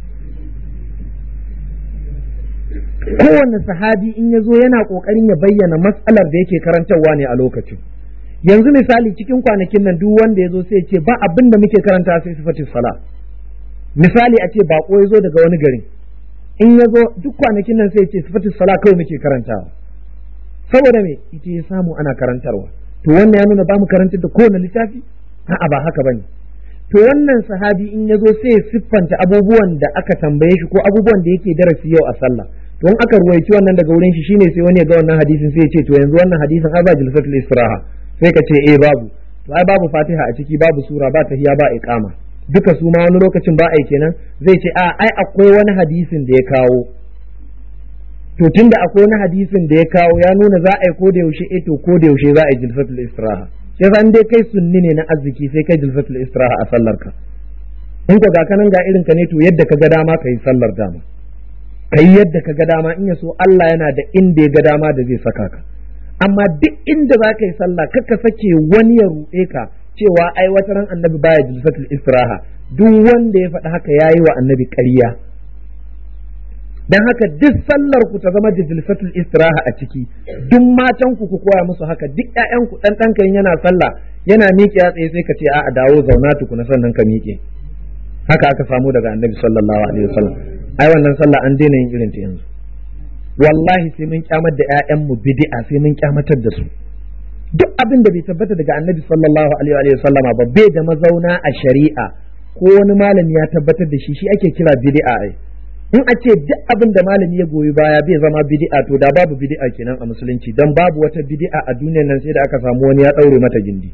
kowane sahabi in ya zo yana ƙoƙarin ya bayyana matsalar da yake karantarwa ne a lokacin yanzu misali cikin kwanakin nan duk wanda ya zo sai ce ba abin da muke karanta sai sifatin sala misali a ce bako ya zo daga wani garin in ya zo duk kwanakin nan sai ce sifatin sala kawai muke karantawa saboda me ita ya samu ana karantarwa to wannan ya nuna ba mu karantar da kowane littafi a'a ba haka bane to wannan sahabi in ya zo sai siffanta abubuwan da aka tambaye shi ko abubuwan da yake darasi yau a sallah to in aka ruwaici wannan daga wurin shi shine sai wani ya ga wannan hadisin sai ya ce to yanzu wannan hadisin ai ba jilsatul istiraha sai ka ce eh babu to ai babu fatiha a ciki babu sura ba tahiya ba iqama duka su ma wani lokacin ba ai kenan zai ce a ai akwai wani hadisin da ya kawo to tunda akwai wani hadisin da ya kawo ya nuna za a yi ko da yaushe eh to ko da yaushe za a yi jilsatul istiraha sai san dai kai sunni ne na arziki sai kai jilsatul istiraha a sallar ka in ka ga kanan ga irin ka ne to yadda ka ga dama ka yi sallar dama ka yi yadda ka ga dama in ya so Allah yana da inda ya ga dama da zai saka ka amma duk inda za ka yi sallah kaka sake wani ya ruɗe ka cewa ai wata ran annabi baya jilsatul istiraha duk wanda ya faɗi haka yayi wa annabi ƙarya dan haka duk sallar ku ta zama da jilsatul istiraha a ciki duk matan ku ku koya musu haka duk ƴaƴan ku dan ɗanka yana sallah yana miƙe ya tsaye sai ka ce a'a dawo zauna tukuna sannan ka miƙe haka aka samu daga annabi sallallahu alaihi wasallam ai wannan sallah an daina yin irin ta yanzu wallahi sai mun kyamar da ƴaƴanmu bid'a sai mun kyamatar da su duk abin da bai tabbata daga annabi sallallahu alaihi wa sallama ba bai da mazauna a shari'a ko wani malami ya tabbatar da shi shi ake kira bid'a ai in a ce duk abin da malami ya goyi baya bai zama bid'a to da babu bid'a kenan a musulunci dan babu wata bid'a a duniyar nan sai da aka samu wani ya daure mata gindi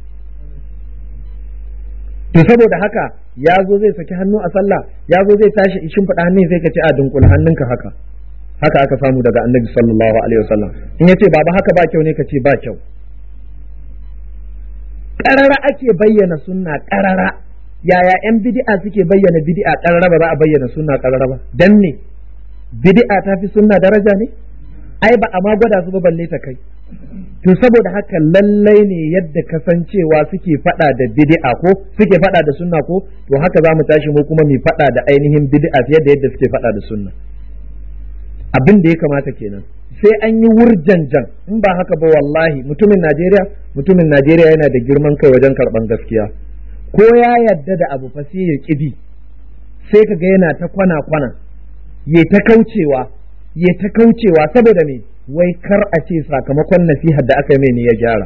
to saboda haka ya zo zai saki hannu a sallah ya zo zai tashi ishin faɗa hannun sai ka ce a dunkul hannunka haka haka aka samu daga annabi sallallahu alaihi wasallam in yace baba haka ba kyau ne ka ce ba kyau ƙarara ake bayyana sunna ƙarara yaya yan bid'a suke bayyana bid'a karara ba za a bayyana sunna karara ba dan me bid'a ta fi sunna daraja ne ai ba a ma gwada su ba balle ta kai to saboda haka lallai ne yadda kasancewa suke fada da bid'a ko suke fada da sunna ko to haka za mu tashi mu kuma mu fada da ainihin bid'a fiye da yadda suke fada da sunna abin da ya kamata kenan sai an yi wurjanjan in ba haka ba wallahi mutumin Najeriya mutumin Najeriya yana da girman kai wajen karban gaskiya ko ya yadda da abu fa sai ya kidi sai kaga yana ta kwana kwana ya ta kaucewa ya ta kaucewa saboda me wai kar a ce sakamakon nasihar da aka yi mai ne ya gyara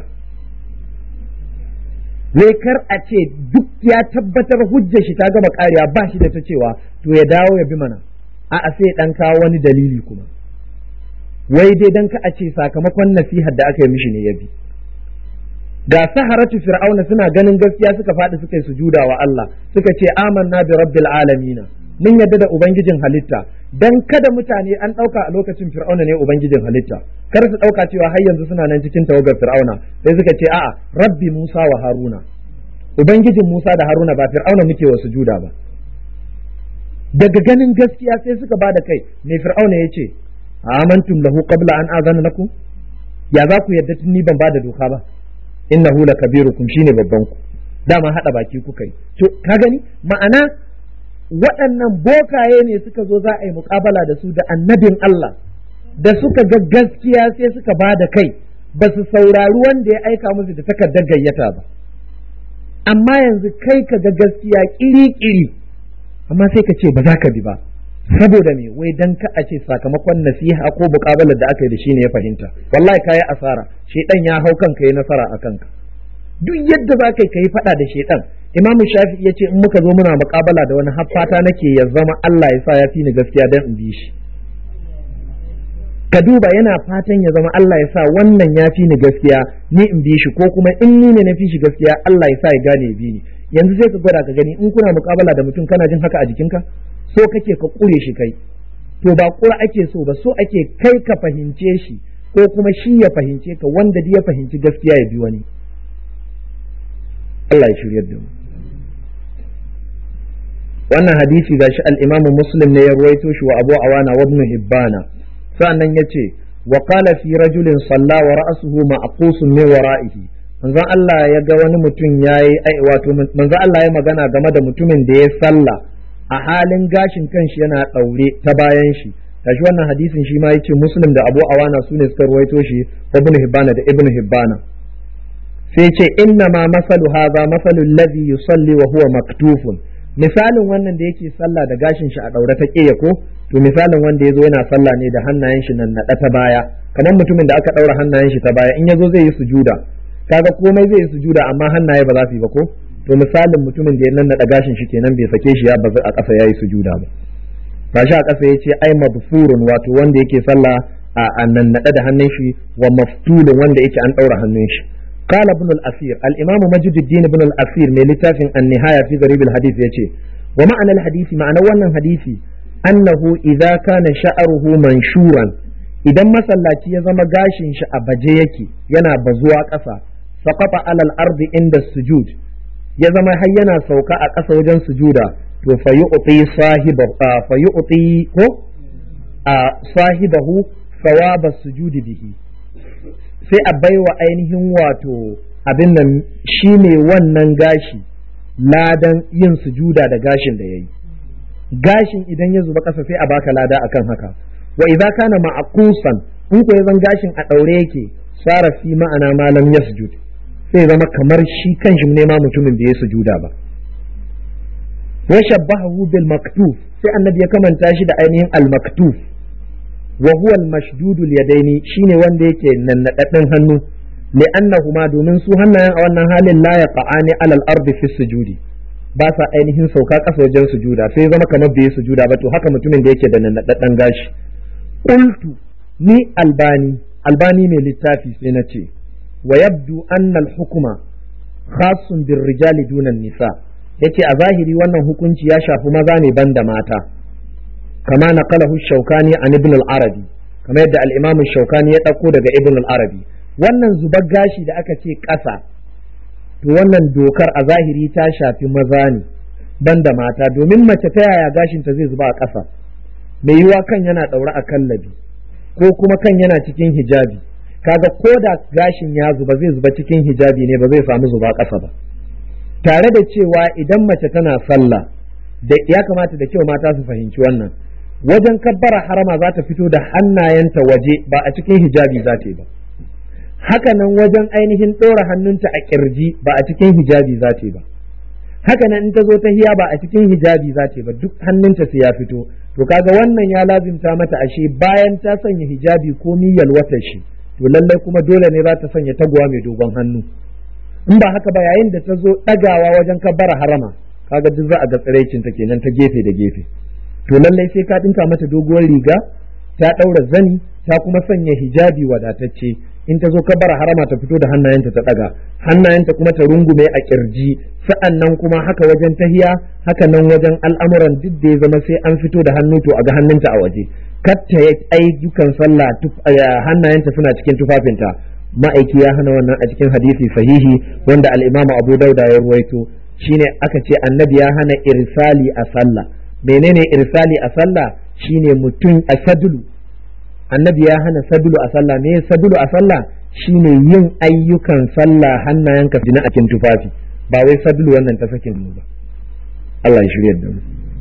wai kar a ce duk ya tabbatar hujjar shi ta gama kariya ba shi da ta cewa to ya dawo ya bi mana a'a sai dan kawo wani dalili kuma wai dai dan ka a ce sakamakon nasihar da aka yi mishi ne ya bi ga saharatu fir'auna suna ganin gaskiya suka faɗi suka yi sujuda wa Allah suka ce amanna bi rabbil alamin mun yadda da ubangijin halitta dan kada mutane an ɗauka a lokacin fir'auna ne ubangijin halitta kar su ɗauka cewa har yanzu suna nan cikin tawagar fir'auna sai suka ce a'a rabbi musa wa haruna ubangijin musa da haruna ba fir'auna muke wa sujuda ba daga ganin gaskiya sai suka bada kai me fir'auna ya ce amantum lahu qabla an azana lakum ya za ku yadda tun ni ban bada doka ba innahu lakabirukum shine babban ku dama hada baki kuka yi to ka gani ma'ana waɗannan bokaye ne suka zo za a yi muƙabala da su da annabin Allah da suka ga gaskiya sai suka ba da kai ba su saurari wanda ya aika musu da takardar gayyata ba amma yanzu kai ka ga gaskiya ƙiri-ƙiri amma sai ka ce ba za ka bi ba saboda me wai dan ka a ce sakamakon nasiha ko muƙabalar da aka yi da shi ne ya fahimta wallahi kayi asara shedan ya hau kanka ya nasara a kanka duk yadda za ka yi faɗa da shedan imam shafi ya ce in muka zo muna muƙabala da wani haffata nake ya zama Allah ya sa ya fi ni gaskiya dan in bi shi ka duba yana fatan ya zama Allah ya sa wannan ya fi ni gaskiya ni in bi shi ko kuma in ni ne na fi shi gaskiya Allah ya sa ya gane ya bi ni yanzu sai ka gwada ka gani in kuna muƙabala da mutum kana jin haka a jikinka so kake ka kure shi kai to ba kura ake so ba so ake kai ka fahimce shi ko kuma shi ya fahimce ka wanda ya fahimci gaskiya ya bi wani Allah ya shiryar da mu wannan hadisi gashi al-Imam Muslim ne ya ruwaito shi wa Abu Awana wa Ibn Hibbana sannan yace wa qala fi rajulin salla wa ra'suhu ma'qusun min wara'ihi manzon Allah ya ga wani mutum yayi wato manzon Allah ya magana game da mutumin da ya salla a halin gashin kanshi yana daure ta bayan shi gashi wannan hadisin shi ma yace Muslim da Abu Awana sune suka ruwaito shi Ibn Hibbana da Ibn Hibbana sai ce inna ma masalu hadha masalu alladhi yusalli wa huwa maktufun misalin wannan da yake sallah da gashin shi a daure ta ƙeya ko to misalin wanda yazo yana sallah ne da hannayen shi nan naɗa ta baya kamar mutumin da aka ɗaura hannayen shi ta baya in yazo zai yi sujuda kaga komai zai yi sujuda amma hannaye ba za su yi ba ko to misalin mutumin da ya nan naɗa gashin shi kenan bai sake shi ya bazu a ƙasa yayi sujuda ba gashi a ƙasa yace ai mabfurun wato wanda yake sallah a nan naɗa da hannun shi wa maftulun wanda yake an ɗaura hannun shi قال ابن الأثير الإمام مجد الدين ابن الأثير من لتاف النهاية في غريب الحديث يتي ومعنى الحديث معنى وانا حديثي أنه إذا كان شعره منشورا idan masallaci ya zama gashin shi a baje yake yana bazuwa ƙasa saqata alal ardi inda sujud ya zama har yana sauka a ƙasa wajen sujuda to fayu'ti sahibahu fayu'ti ko sahibahu thawaba sujudi bihi sai a baiwa ainihin wato abin nan shi ne wannan gashi ladan yin sujuda da gashin da ya yi gashin idan ya zuba ƙasa sai a baka lada akan haka wa idza kana ma'qusan in ko zan gashin a daure yake sara fi ma'ana malam yasjud sai zama kamar shi kanshi ne ma mutumin da ya sujuda ba wa shabbahu bil maktuf sai annabi ya kamanta shi da ainihin al maktuf wa huwa al-mashdudul yadaini shine wanda yake nannadadden hannu li'annahuma domin su hannayen a wannan halin la yaqa'ani alal ardi fi sujudi ba sa ainihin sauka ƙasa wajen sujuda sai zama kamar bai sujuda ba to haka mutumin da yake da nannadadden gashi qultu ni albani albani mai littafi sai na ce wa yabdu anna al-hukma khassun bir rijali duna nisa yace a zahiri wannan hukunci ya shafi maza ne banda mata كما نقله الشوكاني عن ابن العربي كما يدعى الإمام الشوكاني يتقو daga ابن العربي wannan zubar gashi da aka ce ƙasa to wannan dokar a zahiri ta shafi maza ne banda mata domin mace ta yaya gashinta zai zuba a ƙasa mai yiwa kan yana ɗaure a kallabi ko kuma kan yana cikin hijabi kaga ko da gashin ya zuba zai zuba cikin hijabi ne ba zai samu zuba ƙasa ba tare da cewa idan mace tana sallah da ya kamata da kyau mata su fahimci wannan wajen kabbara harama za ta fito da hannayenta waje ba a cikin hijabi za ta yi ba haka nan wajen ainihin ɗora hannunta a kirji ba a cikin hijabi za ta yi ba haka nan in ta zo ta hiya ba a cikin hijabi za ta yi ba duk hannunta sai ya fito to kaga wannan ya lazimta mata ashe bayan ta sanya hijabi ko miyal wata shi to lallai kuma dole ne za ta sanya taguwa mai dogon hannu in ba haka ba yayin da ta zo ɗagawa wajen kabbara harama kaga duk za a ga tsiraicin ta kenan ta gefe da gefe to lallai sai ka dinka mata doguwar riga ta ɗaura zani ta kuma sanya hijabi wadatacce in ta zo kabbara harama ta fito da hannayenta ta ɗaga hannayenta kuma ta rungume a kirji sa'an nan kuma haka wajen tahiya haka nan wajen al'amuran duk da ya zama sai an fito da hannu to a ga hannunta a waje katta ya ayyukan sallah hannayenta suna cikin tufafinta ma'aiki ya hana wannan a cikin hadisi sahihi wanda al-imamu abu dauda ya ruwaito shine aka ce annabi ya hana irsali a sallah menene irsali a sallah shine mutum a sadulu annabi ya hana sadulu a sallah me sadulu a sallah shine yin ayyukan sallah hannayenka jina a cikin tufafi ba wai sadulu wannan ta sakin mu ba Allah ya shirya da mu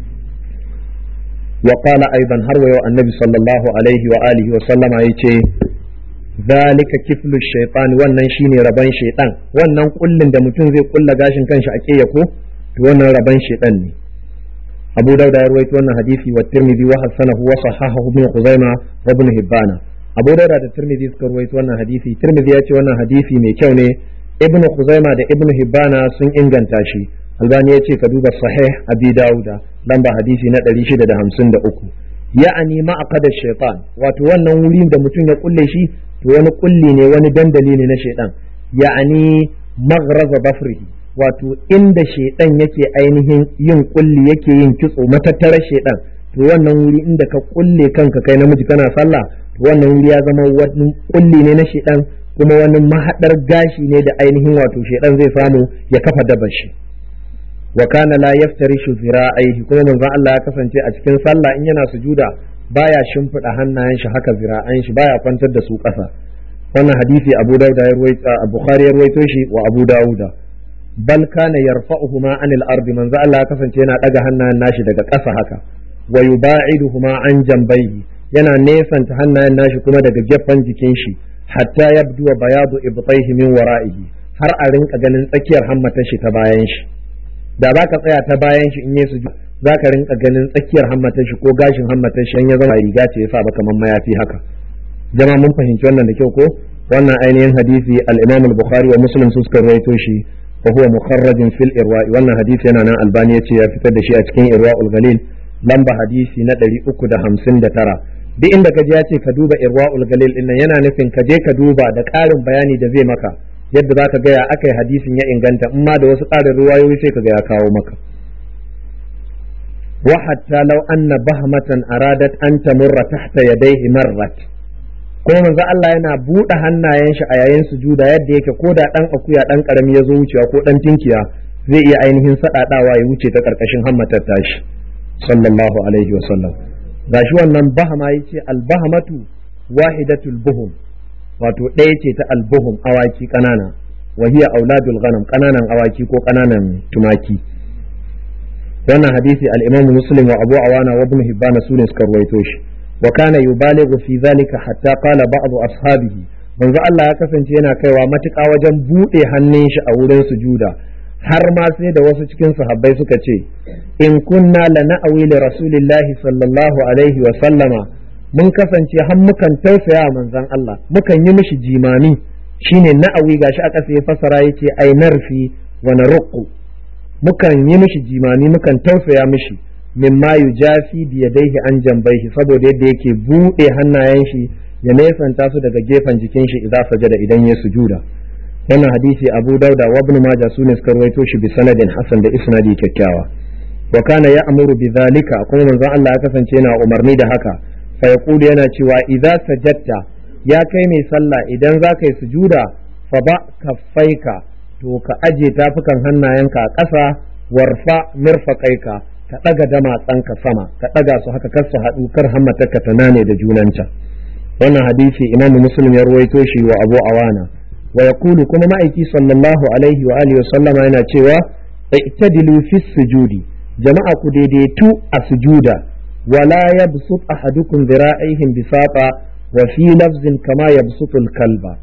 wa qala aidan har wa yau annabi sallallahu alaihi wa alihi wa sallama yace zalika kiflu shaytan wannan shine raban shaytan wannan kullin da mutum zai kulla gashin kanshi a kiyaye ko to wannan raban shaytan ne Abu Dawud ya rawaito wannan hadisi wa Tirmidhi wa hasanahu wa sahahahu ibn Khuzaima wa ibn Hibban Abu Dawud da Tirmidhi suka rawaito wannan hadisi Tirmidhi ya ce wannan hadisi mai kyau ne Ibn Khuzaima da Ibn Hibban sun inganta shi Albani ya ce ka duba sahih Abi Dawud lamba hadisi na 653 ya'ani ma'aqada shaytan wato wannan wuri da mutum ya kulle shi to wani kulli ne wani dandali ne na shaidan ya'ani maghraza bafrihi wato inda shaidan yake ainihin yin kulli yake yin kitso matattara shaidan to wannan wuri inda ka kulle kanka kai namiji kana sallah to wannan wuri ya zama wani kulli ne na shaidan kuma wani mahadar gashi ne da ainihin wato shaidan zai samu ya kafa dabar shi wa kana la yaftarishu zira'aihi kuma manzon Allah ya kasance a cikin sallah in yana sujuda baya shimfiɗa hannayen shi haka zira'an shi baya kwantar da su ƙasa wannan hadisi Abu Dawud ya ruwaito Bukhari ya ruwaito shi wa Abu Dawud bal kana yarfa'uhuma anil ardi manzo Allah ya kasance yana daga hannayen nashi daga ƙasa haka wa yuba'iduhuma an jambayhi yana nesanta hannayen nashi kuma daga gefen jikin shi hatta yabdu wa bayadu ibtayhi min wara'ihi har a rinka ganin tsakiyar hammatar shi ta bayan shi da za ka tsaya ta bayan shi in yi su za ka rinka ganin tsakiyar hammatar shi ko gashin hammatar shi ya zama riga ce ya sa baka man mayafi haka jama'a mun fahimci wannan da kyau ko wannan ainihin hadisi al-Imam al-Bukhari wa Muslim su suka rawaito shi wa huwa mukharrajin fil irwa'i wannan hadisi yana nan Albani yace ya fitar da shi a cikin Irwa'ul Galil lamba hadisi na 359 duk inda ka je ya ce ka duba Irwa'ul Galil din nan yana nufin ka je ka duba da ƙarin bayani da zai maka yadda za ka gaya aka yi hadisin ya inganta in ma da wasu ƙarin ruwayoyi sai ka ga ya kawo maka wa hatta law anna bahmatan aradat an tamurra tahta yadayhi marrat kuma manzo Allah yana buɗe hannayen shi a yayin sujuda yadda yake ko da dan akuya dan karami ya zo wucewa ko dan tinkiya zai iya ainihin sadadawa ya wuce ta karkashin hammatar tashi sallallahu alaihi wa sallam gashi wannan bahama yace al bahmatu wahidatul buhum wato ɗaya ce ta albuhum awaki ƙanana wa hiya auladul ghanam ƙananan awaki ko ƙananan tumaki wannan hadisi al-Imam Muslim wa Abu Awana wa Ibn Hibban sune suka ruwaito shi wa kana yubalighu fi zalika hatta qala ba'd ashabihi manzo Allah ya kasance yana kaiwa matuƙa wajen buɗe hannun shi a wurin sujuda har ma sai da wasu cikin sahabbai suka ce in kunna lana'awi li rasulillahi sallallahu alaihi wa sallama mun kasance har mukan tausaya manzon Allah mukan yi mishi jimami shine na'awi gashi a ƙasa ya fasara yace ai narfi wa narqu mukan yi mishi jimami mukan tausaya mishi mimma yujafi bi yadayhi an jambaihi saboda yadda yake bude hannayen shi ya nesanta su daga gefen jikin shi idan sajada idan ya sujuda wannan hadisi Abu Dauda wa Ibn Majah sune suka rawaito shi bi sanadin hasan da isnadi kyakkyawa wa kana ya'muru bi zalika kuma manzon Allah ya kasance yana umarni da haka fa yaqulu yana cewa idza sajadta ya kai mai sallah idan za ka yi sujuda fa ba kaffaika to ka aje tafukan hannayenka a ƙasa warfa mirfaqaika ka daga damatsanka sama ka daga su haka kar su haɗu kar hammatarka ta nane da junanta wannan hadisi imamu muslim ya ruwaito shi wa abu awana wa yaqulu kuma ma'aiki sallallahu alaihi wa alihi wa sallama yana cewa i'tadilu fi sujudi jama'a ku daidaitu a sujuda wala yabsut ahadukum dhira'ihim bisaqa wa fi lafzin kama yabsutu kalba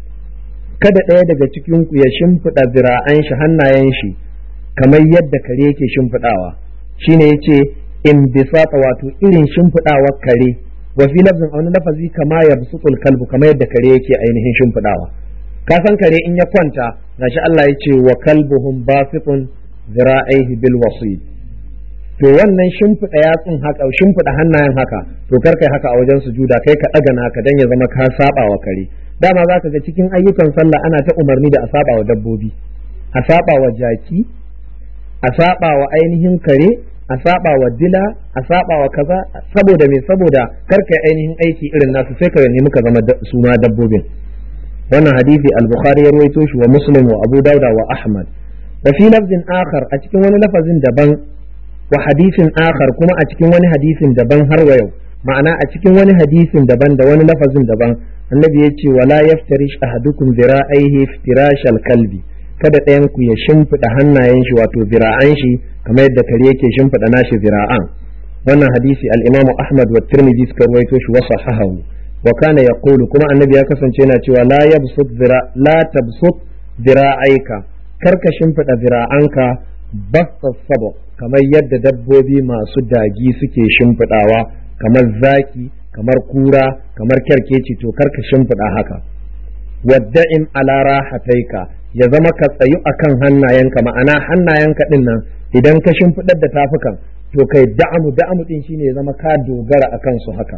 kada ɗaya daga cikin ku ya shimfiɗa zira'an shi hannayen shi kamar yadda kare yake shimfiɗawa shine yace in bisata wato irin shimfiɗawar kare wa fi lafzin a wani lafazi kama yabsutu kalbu kamar yadda kare yake ainihin shimfiɗawa ka san kare in ya kwanta gashi Allah ya ce wa kalbuhum basitun zira'ihi bil wasid to wannan shimfiɗa yatsun haka shimfiɗa hannayen haka to kar kai haka a wajen sujuda kai ka ɗaga naka dan ya zama ka saba wa kare dama za ka ga cikin ayyukan sallah ana ta umarni da a saba wa dabbobi a saba wa jaki a saba wa ainihin kare a saba wa dila a saba wa kaza saboda me saboda kar kai ainihin aiki irin nasu sai ka nemi ka zama su ma dabbobin wannan hadisi al-bukhari ya rawaito shi wa muslim wa abu dauda wa ahmad wa fi lafzin akhar a cikin wani lafazin daban wa hadisin akhar kuma a cikin wani hadisin daban har wa yau ma'ana a cikin wani hadisin daban da wani lafazin daban annabi ya ce wala yaftarish ahadukum zira'aihi iftirashal kalbi kada ɗayan ku ya shimfiɗa hannayen shi wato zira'an shi kamar yadda kare yake shimfiɗa nashi zira'an wannan hadisi al-imam Ahmad wa Tirmidhi suka rawaito shi wa sahahahu wa kana yaqulu kuma annabi ya kasance yana cewa la yabsut zira la tabsut zira'aika kar ka shimfiɗa zira'anka basta sabo kamar yadda dabbobi masu dagi suke shimfiɗawa kamar zaki kamar kura kamar kyarkeci to kar ka shimfiɗa haka wadda'in ala rahataika ya zama ka tsayu akan hannayenka ma'ana hannayenka din nan idan ka shimfiɗar da tafukan to kai da'amu da'amu din shine ya zama ka dogara akan su haka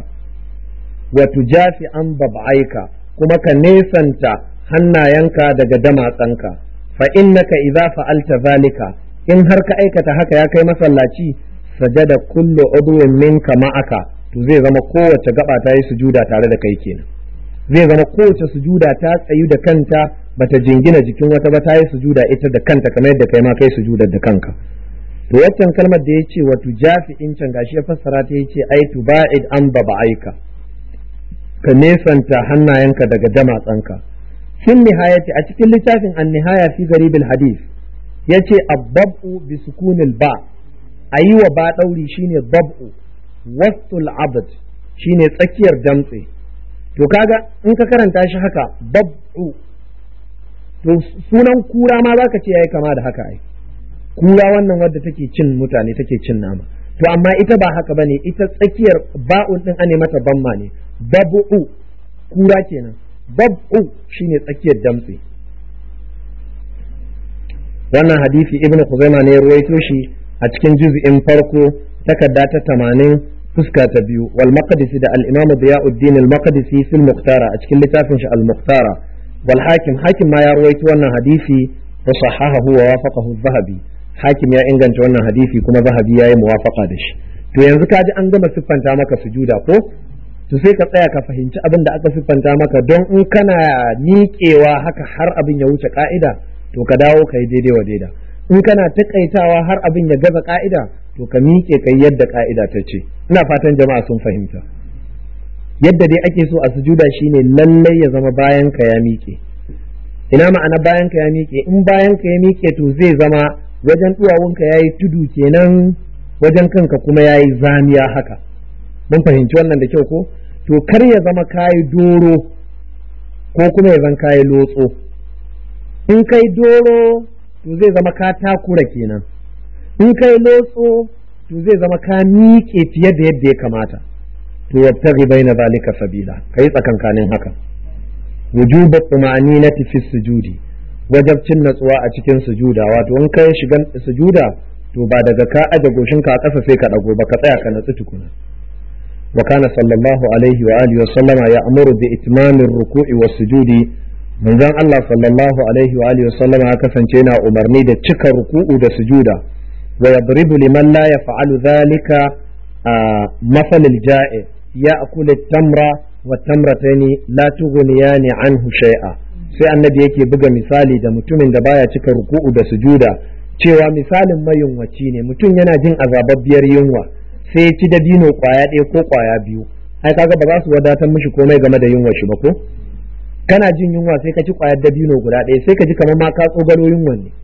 wa tujafi an bab'aika kuma ka nesanta hannayenka daga damatsanka fa innaka idza fa'alta zalika in har ka aikata haka ya kai masallaci sajada kullu udwin minka ma'aka to zai zama kowace gaba ta yi sujuda tare da kai kenan zai zama kowace sujuda ta tsayu da kanta bata jingina jikin wata ba ta yi sujuda ita da kanta kamar yadda kai ma kai sujudar da kanka to waccan kalmar da yace wa tujafi in can gashi ya fassara ta yace ai tuba'id an aika ka nesanta hannayenka daga damatsanka fin nihayati a cikin littafin an-nihaya fi garibil hadith yace abbabu bi sukunil ba ayi wa ba dauri shine bab'u wastul abd shine tsakiyar damtse to kaga in ka karanta shi haka bab'u to sunan kura ma zaka ce yayi kama da haka ai kura wannan wadda take cin mutane take cin nama to amma ita ba haka bane ita tsakiyar ba'un din ane mata bamma ne bab'u kura kenan bab'u shine tsakiyar damtse wannan hadisi ibnu khuzaima ne ya ruwaito shi a cikin juz'in farko takarda ta tamanin fuska ta biyu wal maqdisi da al-imam Diyauddin al-Maqdisi fil Muqtara a cikin littafin shi al-Muqtara wal hakim hakim ma ya rawaito wannan hadisi wa sahahahu wa wafaqahu zahabi hakim ya inganta wannan hadisi kuma zahabi ya yi muwafaqa da shi to yanzu kaji an gama siffanta maka sujuda ko to sai ka tsaya ka fahimci abin da aka siffanta maka don in kana miƙewa haka har abin ya wuce ka'ida to ka dawo ka yi daidai wa daida in kana taƙaitawa har abin ya gaza ka'ida to ka miƙe kai yadda ka'ida ta ce ina fatan jama'a sun fahimta yadda dai ake so a sujuda shine lallai ya zama bayan ka ya miƙe ina ma'ana bayan ka ya miƙe in bayan ka ya miƙe to zai zama wajen duwawunka yayi tudu kenan wajen kanka kuma yayi zamiya haka mun fahimci wannan da kyau ko to kar ya zama kayi doro ko kuma ya zan kayi lotso in kai doro to zai zama ka takura kenan in kai lotso to zai zama ka miƙe fiye da yadda ya kamata to yabtaghi baina zalika sabila kai tsakankanin haka wujuba tumaninati fi sujudi wajabcin natsuwa a cikin sujuda wato in kai shigan sujuda to ba daga ka aje goshinka a ƙasa sai ka dago ba ka tsaya ka natsu tukuna wa kana sallallahu alaihi wa alihi wa sallama ya amuru bi itmamir ruku'i was sujudi manzon Allah sallallahu alaihi wa alihi wa sallama ya kasance yana umarni da cika ruku'u da sujuda ويضرب لمن لا يفعل ذلك آه مثل الجائع يأكل التمر والتمرتين لا تغنيان عنه شيئا sai annabi yake buga misali da mutumin da baya cika ruku'u da sujuda cewa misalin mayunwaci ne mutum yana jin azababbiyar yunwa sai ya ci dabino kwaya ɗaya ko kwaya biyu ai kaga ba za su wadatar mishi komai game da yunwa shi ba ko kana jin yunwa sai ka ci kwayar dabino guda ɗaya sai ka ji kamar ma ka tsogalo yunwan ne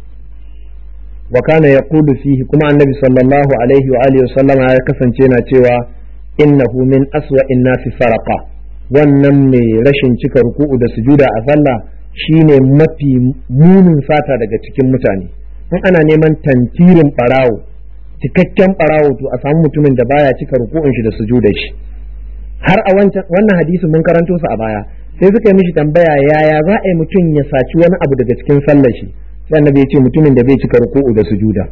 wa kana yaqulu fihi kuma annabi sallallahu alaihi wa alihi sallama ya kasance na cewa innahu min aswa nasi faraqa wannan mai rashin cika ruku'u da sujuda a sallah shine mafi munin fata daga cikin mutane in ana neman tantirin barawo cikakken barawo to a samu mutumin da baya cika ruku'un shi da sujudar shi har a wannan hadisi mun karanto su a baya sai suka yi mishi tambaya yaya za a yi mutum ya saci wani abu daga cikin sallar shi sai annabi ya ce mutumin da bai cika ruku'u da sujuda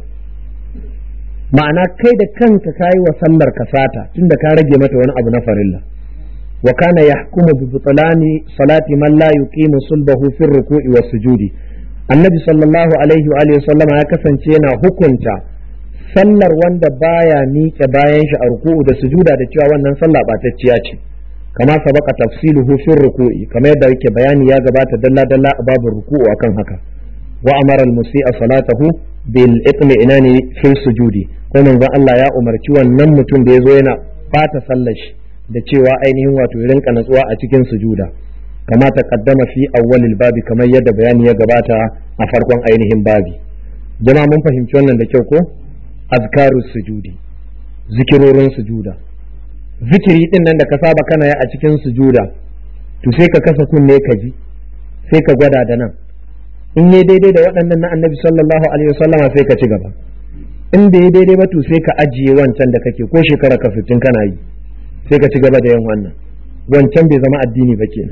ma'ana kai da kanka kayi wa sallar ka sata tunda ka rage mata wani abu na farilla wa kana yahkumu bi butlani salati man la yuqimu sulbahu fi ruku'i was sujudi annabi sallallahu alaihi wa alihi sallama ya kasance yana hukunta sallar wanda baya miƙe bayan shi a ruku'u da sujuda da cewa wannan sallah batacciya ce kama sabaka tafsiluhu fi ruku'i kamar yadda yake bayani ya gabata dalla dalla a babin ruku'u akan haka wa amara al-musi'a salatahu bil itmi'nani fi sujudi ko manzon Allah ya umarci wannan mutum da yazo yana fata sallar shi da cewa ainihin wato rinka natsuwa a cikin sujuda kama taqaddama fi awwalil babi kamar yadda bayani ya gabata a farkon ainihin babi jama'a mun fahimci wannan da kyau ko azkarus sujudi zikirorin sujuda zikiri din nan da ka saba kana yi a cikin sujuda to sai ka kasa kunne ka ji sai ka gwada da nan in yi daidai da waɗannan na annabi sallallahu alaihi wasallama sai ka ci gaba in bai yi daidai ba to sai ka ajiye wancan da kake ko shekara ka fitin kana yi sai ka ci gaba da yin wannan wancan bai zama addini ba kenan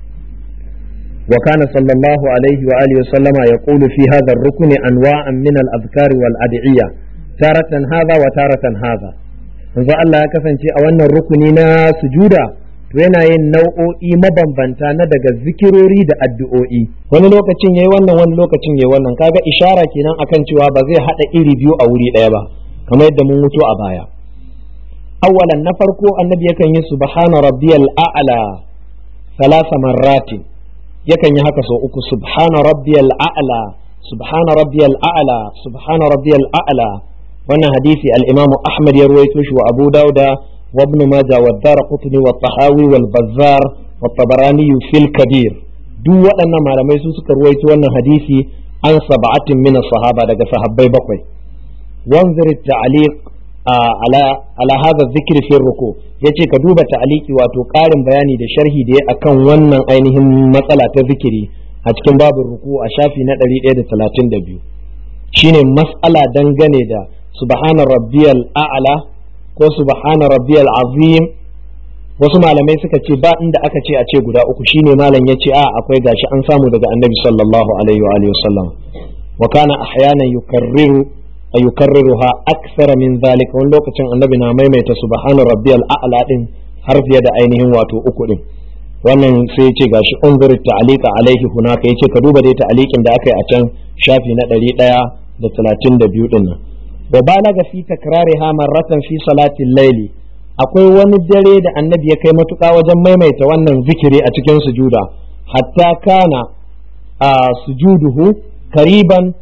wa kana sallallahu alaihi wa alihi wasallama yaqulu fi hadha ar-rukn anwa'an min al-adhkar wal ad'iyya taratan hadha wa taratan hadha manzo Allah ya kasance a wannan rukuni na sujuda to yana yin nau'o'i mabambanta na daga zikirori da addu'o'i wani lokacin yayi wannan wani lokacin yayi wannan kaga ishara kenan akan cewa ba zai hada iri biyu a wuri ɗaya ba kamar yadda mun mutu a baya awwalan na farko annabi yakan yi subhana rabbiyal a'la salasa marratin yakan yi haka sau uku subhana rabbiyal a'la subhana rabbiyal a'la subhana rabbiyal a'la wannan hadisi al-imamu ahmad ya ruwaito shi wa abu dauda wa ibn majah wa darqutni wa tahawi wal bazzar wa tabarani fil kabir duk waɗannan malamai su suka ruwaito wannan hadisi an sab'atin min sahaba daga sahabbai bakwai wanzir ta'liq ala ala hadha dhikr fi ruku yace ka duba ta'liqi wato ƙarin bayani da sharhi da ya akan wannan ainihin matsala ta zikiri a cikin babin ruku a shafi na 132 shine mas'ala dangane da subhana rabbiyal a'la ko subhana rabbiyal azim wasu malamai suka ce ba inda aka ce a ce guda uku shine malam ya ce a akwai gashi an samu daga annabi sallallahu alaihi wa alihi wasallam wa kana ahyanan yukarriru yukarriruha akthara min zalika wani lokacin annabi na maimaita subhana rabbiyal a'la din har fiye da ainihin wato uku din wannan sai ya ce gashi unzur ta'alika alaihi hunaka yace ka duba dai ta'alikin da aka yi a can shafi na ɗari ɗaya da talatin da biyu ɗin nan wa balaga fi takrariha marratan fi salatin laili akwai wani dare da annabi ya kai matuƙa wajen maimaita wannan zikiri a cikin sujuda hatta kana a sujuduhu kariban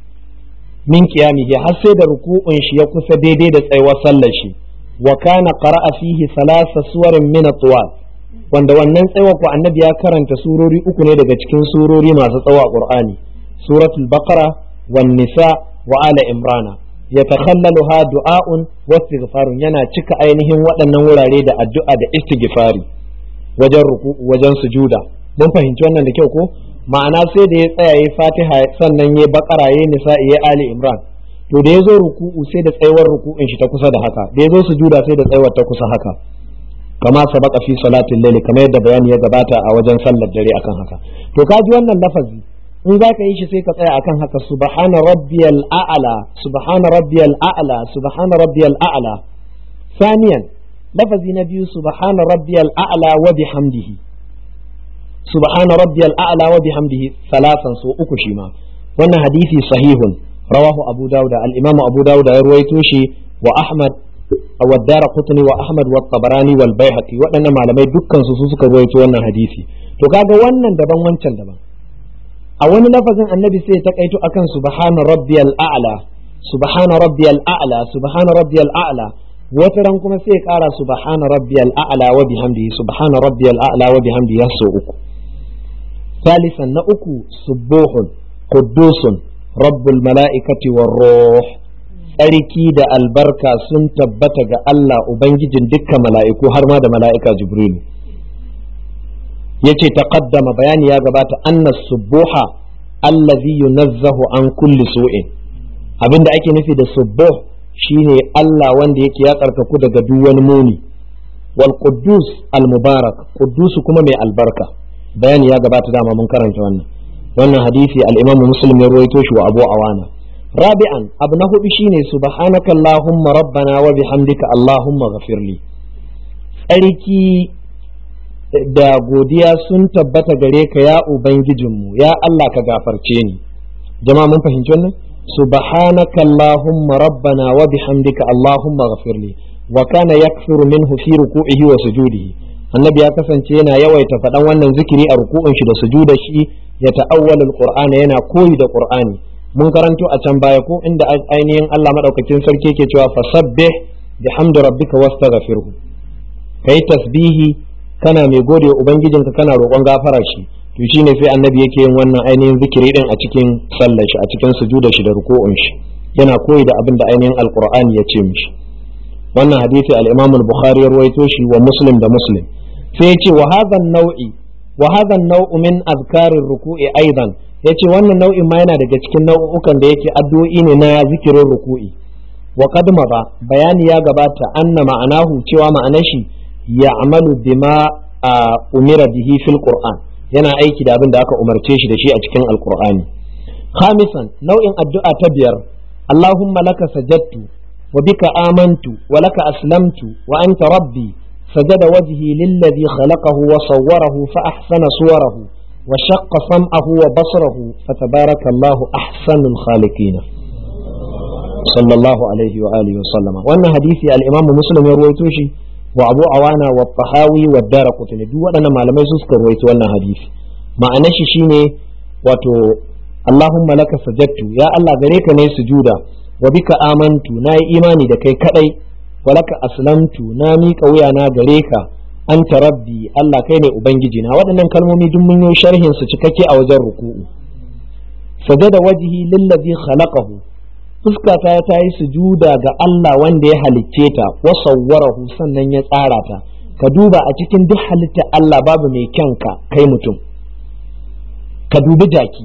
min qiyamihi har sai da ruku'un shi ya kusa daidai da tsayuwar sallar shi wa kana qara'a fihi thalatha suwarin min atwal wanda wannan tsayuwar ko annabi ya karanta surori uku ne daga cikin surori masu tsawo a qur'ani suratul baqara wan nisa wa ala imrana yatakhallaluha du'a'un wa istighfarun yana cika ainihin waɗannan wurare da addu'a da istighfari wajen ruku wajen sujuda mun fahimci wannan da kyau ko ma'ana sai da ya tsaya ya fatiha sannan ya bakara ya nisa ya ali imran to da ya zo ruku'u sai da tsayuwar ruku'in shi ta kusa da haka da ya zo sujuda sai da tsayuwar ta kusa haka kama sabaka fi salatin laili kamar yadda bayani ya gabata a wajen sallar dare akan haka to ka ji wannan lafazi in za ka yi shi sai ka tsaya akan haka subhana rabbiyal a'la subhana rabbiyal a'la subhana rabbiyal a'la saniyan lafazi na biyu subhana rabbiyal a'la wa bihamdihi subhana rabbiyal a'la wa bihamdihi salasan so uku shi ma wannan hadisi sahihun rawahu abu dauda al-imam abu dauda ya ruwaito shi wa ahmad wa daraqutni wa ahmad wa tabarani wal baihaqi waɗannan malamai dukkan su suka ruwaito wannan hadisi to kaga wannan daban wancan daban a wani lafazin annabi sai ya takaito akan subhana rabbiyal a'la subhana rabbiyal a'la subhana rabbiyal a'la wata ran kuma sai ya kara subhana rabbiyal a'la wa bihamdihi subhana rabbiyal a'la wa bihamdihi so uku ثالثا نأكو سبوح قدوس رب الملائكة والروح tsarki da albarka sun tabbata ga Allah Ubangijin dukkan mala'iku har ma da mala'ika Jibrilu. Ya ce taƙaddama bayani ya gabata annas subuha allazi yunazzahu an kulli su'in abinda ake nufi da subuh shine Allah wanda yake ya karkaku daga duk wani muni wal quddus al mubarak quddus kuma mai albarka bayani ya gabata dama mun karanta wannan wannan hadisi al-Imam Muslim ya ruwaito shi wa Abu Awana rabi'an abu na hudu shine subhanaka allahumma rabbana wa bihamdika allahumma ghafirli tsarki da godiya sun tabbata gare ka ya ubangijinmu ya Allah ka gafarce ni jama'a mun fahimci wannan subhanaka allahumma rabbana wa bihamdika allahumma ghafirli wa kana yakfiru minhu fi ruku'ihi wa sujudihi annabi ya kasance yana yawaita faɗan wannan zikiri a ruku'un shi da sujuda shi ya ta'awwala alqur'ana yana koyi da qur'ani mun karanto a can baya ko inda ainihin Allah madaukakin sarki yake cewa fasabbih bihamdi rabbika wastaghfirhu kai tasbihi kana mai gode wa ubangijinka kana roƙon gafara shi to shine sai annabi yake yin wannan ainihin zikiri din a cikin sallar shi a cikin sujuda shi da ruku'un shi yana koyi da abin da ainihin alqur'ani ya ce mishi wannan hadisi al-Imam al-Bukhari ya rawaito shi wa Muslim da Muslim sai ya ce wa hadha nau'i wa hadha nau'u min azkarir ruku'i aidan yace wannan nau'in ma yana daga cikin nau'ukan da yake addu'o'i ne na zikirin ruku'i wa qad ba bayani ya gabata anna ma'anahu cewa ma'anar shi ya'malu bima umira bihi fil qur'an yana aiki da abin da aka umarce shi da shi a cikin alqur'ani khamisan nau'in addu'a ta biyar allahumma laka sajadtu wa bika amantu wa laka aslamtu wa anta rabbi سجد وجهي للذي خلقه وصوره فأحسن صوره وشق سمعه وبصره فتبارك الله أحسن الخالقين صلى الله عليه وآله وسلم وأن حديث الإمام مسلم يروي توشي وأبو عوانا والطحاوي والدار قطني دو أنا ما لم يسكر رويت وأن حديث ما أنشي شيني وتو اللهم لك سجدت يا الله غريك ني سجودا وبك آمنت ناي إيماني دكي كأي walaka aslamtu na miƙa wuyana gare ka anta rabbi Allah kai ne ubangiji na waɗannan kalmomi duk mun yi sharhin su cikakke a wajen ruku'u sajada wajhi lillazi khalaqahu fuskata ta yi sujuda ga Allah wanda ya halicce ta wa sawwarahu sannan ya tsara ta ka duba a cikin duk halitta Allah babu mai kyanka kai mutum ka dubi jaki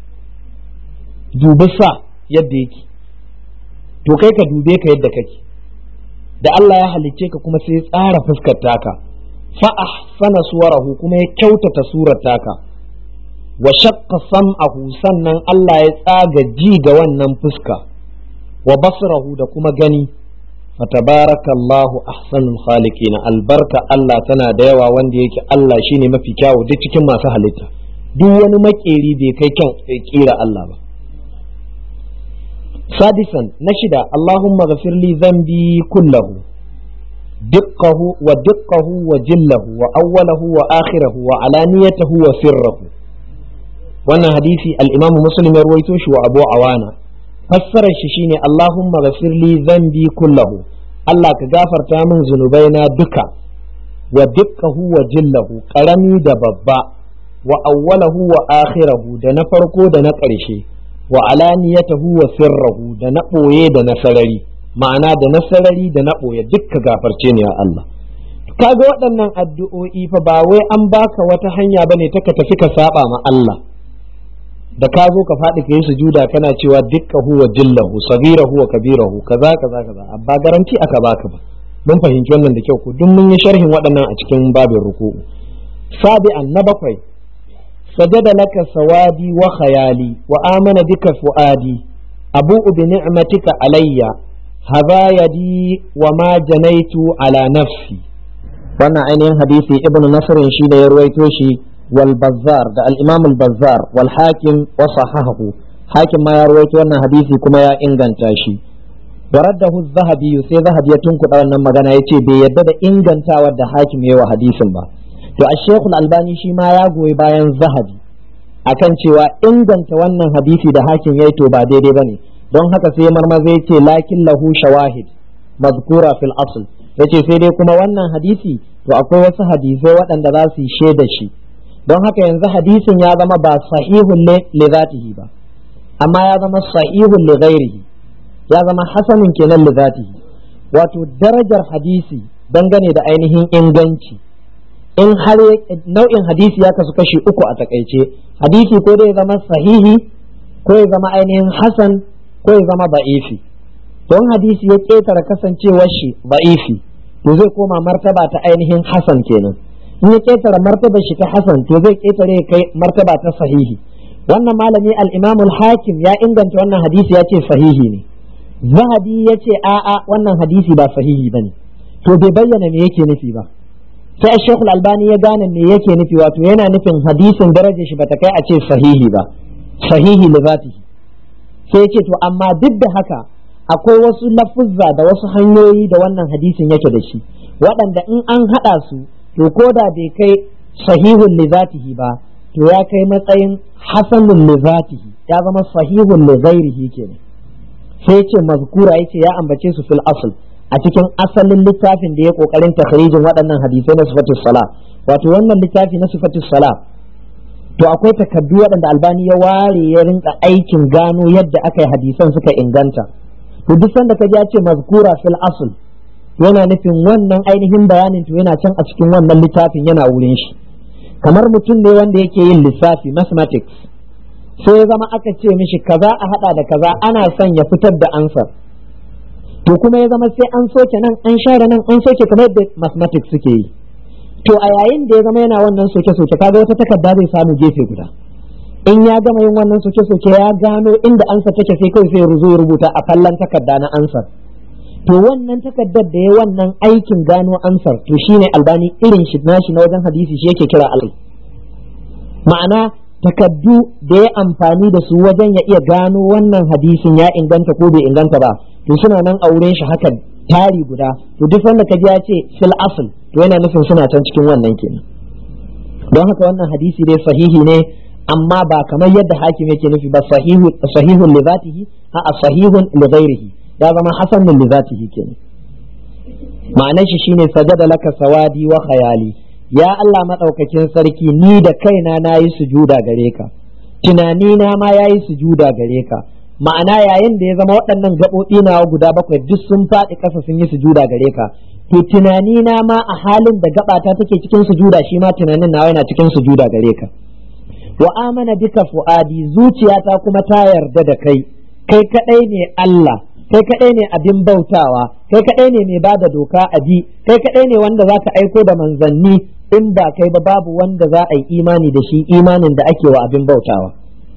dubi sa yadda yake to kai ka dube ka yadda kake da Allah ya halicce ka kuma sai ya tsara fuskar taka fa ahsana suwarahu kuma ya kyautata surar taka wa shaqqa sam'ahu sannan Allah ya tsaga ji ga wannan fuska wa basrahu da kuma gani fatabarakallahu ahsanul khaliqin albarka Allah tana da yawa wanda yake Allah shine mafi kyawu duk cikin masu halitta duk wani makeri bai kai kyan kira Allah ba سادسا نشدا اللهم اغفر لي ذنبي كله دقه ودقه وجله وأوله وآخره وعلانيته وسره وانا حديثي الإمام مسلم يرويتوش وأبو عوانا فسر الشيشيني اللهم اغفر لي ذنبي كله الله كغافر تامن ذنوبينا دكا ودقه وجله قرمي دببا وأوله وآخره دنفرقو دنقرشي wa alaniyatahu wa sirrahu da na ɓoye da na sarari ma'ana da na sarari da na ɓoye dukka gafarce ne ya Allah kaga waɗannan addu'o'i fa ba wai an baka wata hanya bane ta ka tafi ka saba ma Allah da ka zo ka faɗi ka yi sujuda kana cewa dukka huwa jillahu sagirahu wa kabirahu kaza kaza kaza ba garanti aka baka ba mun fahimci wannan da kyau ko duk mun yi sharhin waɗannan a cikin babin ruku'u sabi'an na bakwai سجد لك سوادي وخيالي وآمن بك فؤادي أبوء بنعمتك علي هذا يدي وما جنيت على نفسي وانا عينين حديثي ابن نصر شيد يرويتوشي والبزار ده الإمام البزار والحاكم وصححه حاكم ما يرويت وانا حديثي كما يا إنغان تاشي ورده الذهبي سي ذهب يتنكت أو أنما غانا يتي بيدد إنغان تاود حاكم يو حديث با to a shekul albani shi ma ya goyi bayan zahabi akan cewa inganta wannan hadisi da hakim yayi to ba daidai bane don haka sai marmaza yace lakin lahu shawahid mazkura fil asl yace sai dai kuma wannan hadisi to akwai wasu hadisai waɗanda za su yi shaida shi don haka yanzu hadisin ya zama ba sahihun li zatihi ba amma ya zama sahihun li ghairihi ya zama hasanin kenan li zatihi wato darajar hadisi dangane da ainihin inganci in har nau'in hadisi ya kasu kashi uku a takaice hadisi ko dai zama sahihi ko ya zama ainihin hasan ko ya zama ba'ifi don hadisi ya ƙetare kasancewar shi ba'ifi to zai koma martaba ta ainihin hasan kenan in ya ƙetare martabar shi ta hasan to zai ƙetare kai martaba ta sahihi wannan malami al-imam al-hakim ya inganta wannan hadisi ya ce sahihi ne zahabi ya ce a'a wannan hadisi ba sahihi bane to bai bayyana me yake nufi ba sai Sheikh Al-Albani ya gane me yake nufi wato yana nufin hadisin darajar shi bata kai a ce sahihi ba sahihi li zatihi sai ce to amma duk da haka akwai wasu lafuzza da wasu hanyoyi da wannan hadisin yake da shi waɗanda in an haɗa su to ko da bai kai sahihun li zatihi ba to ya kai matsayin hasanun li zatihi ya zama sahihun li ghairihi kenan sai ce mazkura yace ya ambace su fil asl a cikin asalin littafin da ya kokarin takhrijin waɗannan hadisai na sifatus sala wato wannan littafi na sifatus sala to akwai takaddu waɗanda albani ya ware ya rinka aikin gano yadda aka yi hadisan suka inganta to duk sanda ka ya ce mazkura fil asl yana nufin wannan ainihin bayanin to yana can a cikin wannan littafin yana wurin shi kamar mutum ne wanda yake yin lissafi mathematics sai ya zama aka ce mishi kaza a hada da kaza ana son ya fitar da ansar to kuma ya zama sai an soke nan an share nan an soke kamar yadda mathematics suke yi to a yayin da ya zama yana wannan soke soke kaga wata takarda zai samu gefe guda in ya gama yin wannan soke soke ya gano inda ansa take sai kawai sai ruzo ya rubuta a kallon takarda na ansar to wannan takardar da ya wannan aikin gano ansar to shine albani irin shi nashi na wajen hadisi shi yake kira alai ma'ana takaddu da ya amfani da su wajen ya iya gano wannan hadisin ya inganta ko bai inganta ba to suna nan a wurin shi haka tari guda to duk wanda ka ji ya ce fil asl to yana nufin suna can cikin wannan kenan don haka wannan hadisi dai sahihi ne amma ba kamar yadda hakim yake nufi ba sahihu sahihun li zatihi a sahihun li ghairihi ya zama hasanun li zatihi kenan ma'anar shi shine sajada laka sawadi wa khayali ya Allah madaukakin sarki ni da kaina nayi sujuda gare ka tunani na ma yayi sujuda gare ka ma'ana yayin da ya zama waɗannan gaɓoɓi nawa guda bakwai duk sun faɗi ƙasa sun yi sujuda gare ka to tunani na ma a halin da gaɓata take cikin sujuda shi ma tunanin nawa yana cikin sujuda gare ka wa amana bika fu'adi zuciyata kuma ta yarda da kai kai kadai ne Allah kai kadai ne abin bautawa kai kadai ne mai bada doka a bi kai kadai ne wanda zaka aiko da manzanni in ba kai ba babu wanda za a yi imani da shi imanin da ake wa abin bautawa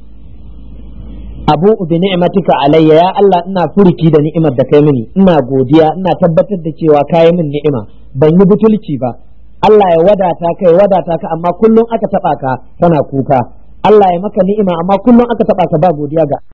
abu bi ni'matika alayya ya Allah ina furiki da ni'imar da kai mini ina godiya ina tabbatar da cewa kai min ni'ima ban yi butulci ba Allah ya wadata ka ya wadata ka amma kullum aka taba ka kana kuka Allah ya maka ni'ima amma kullum aka taba ka ba godiya ga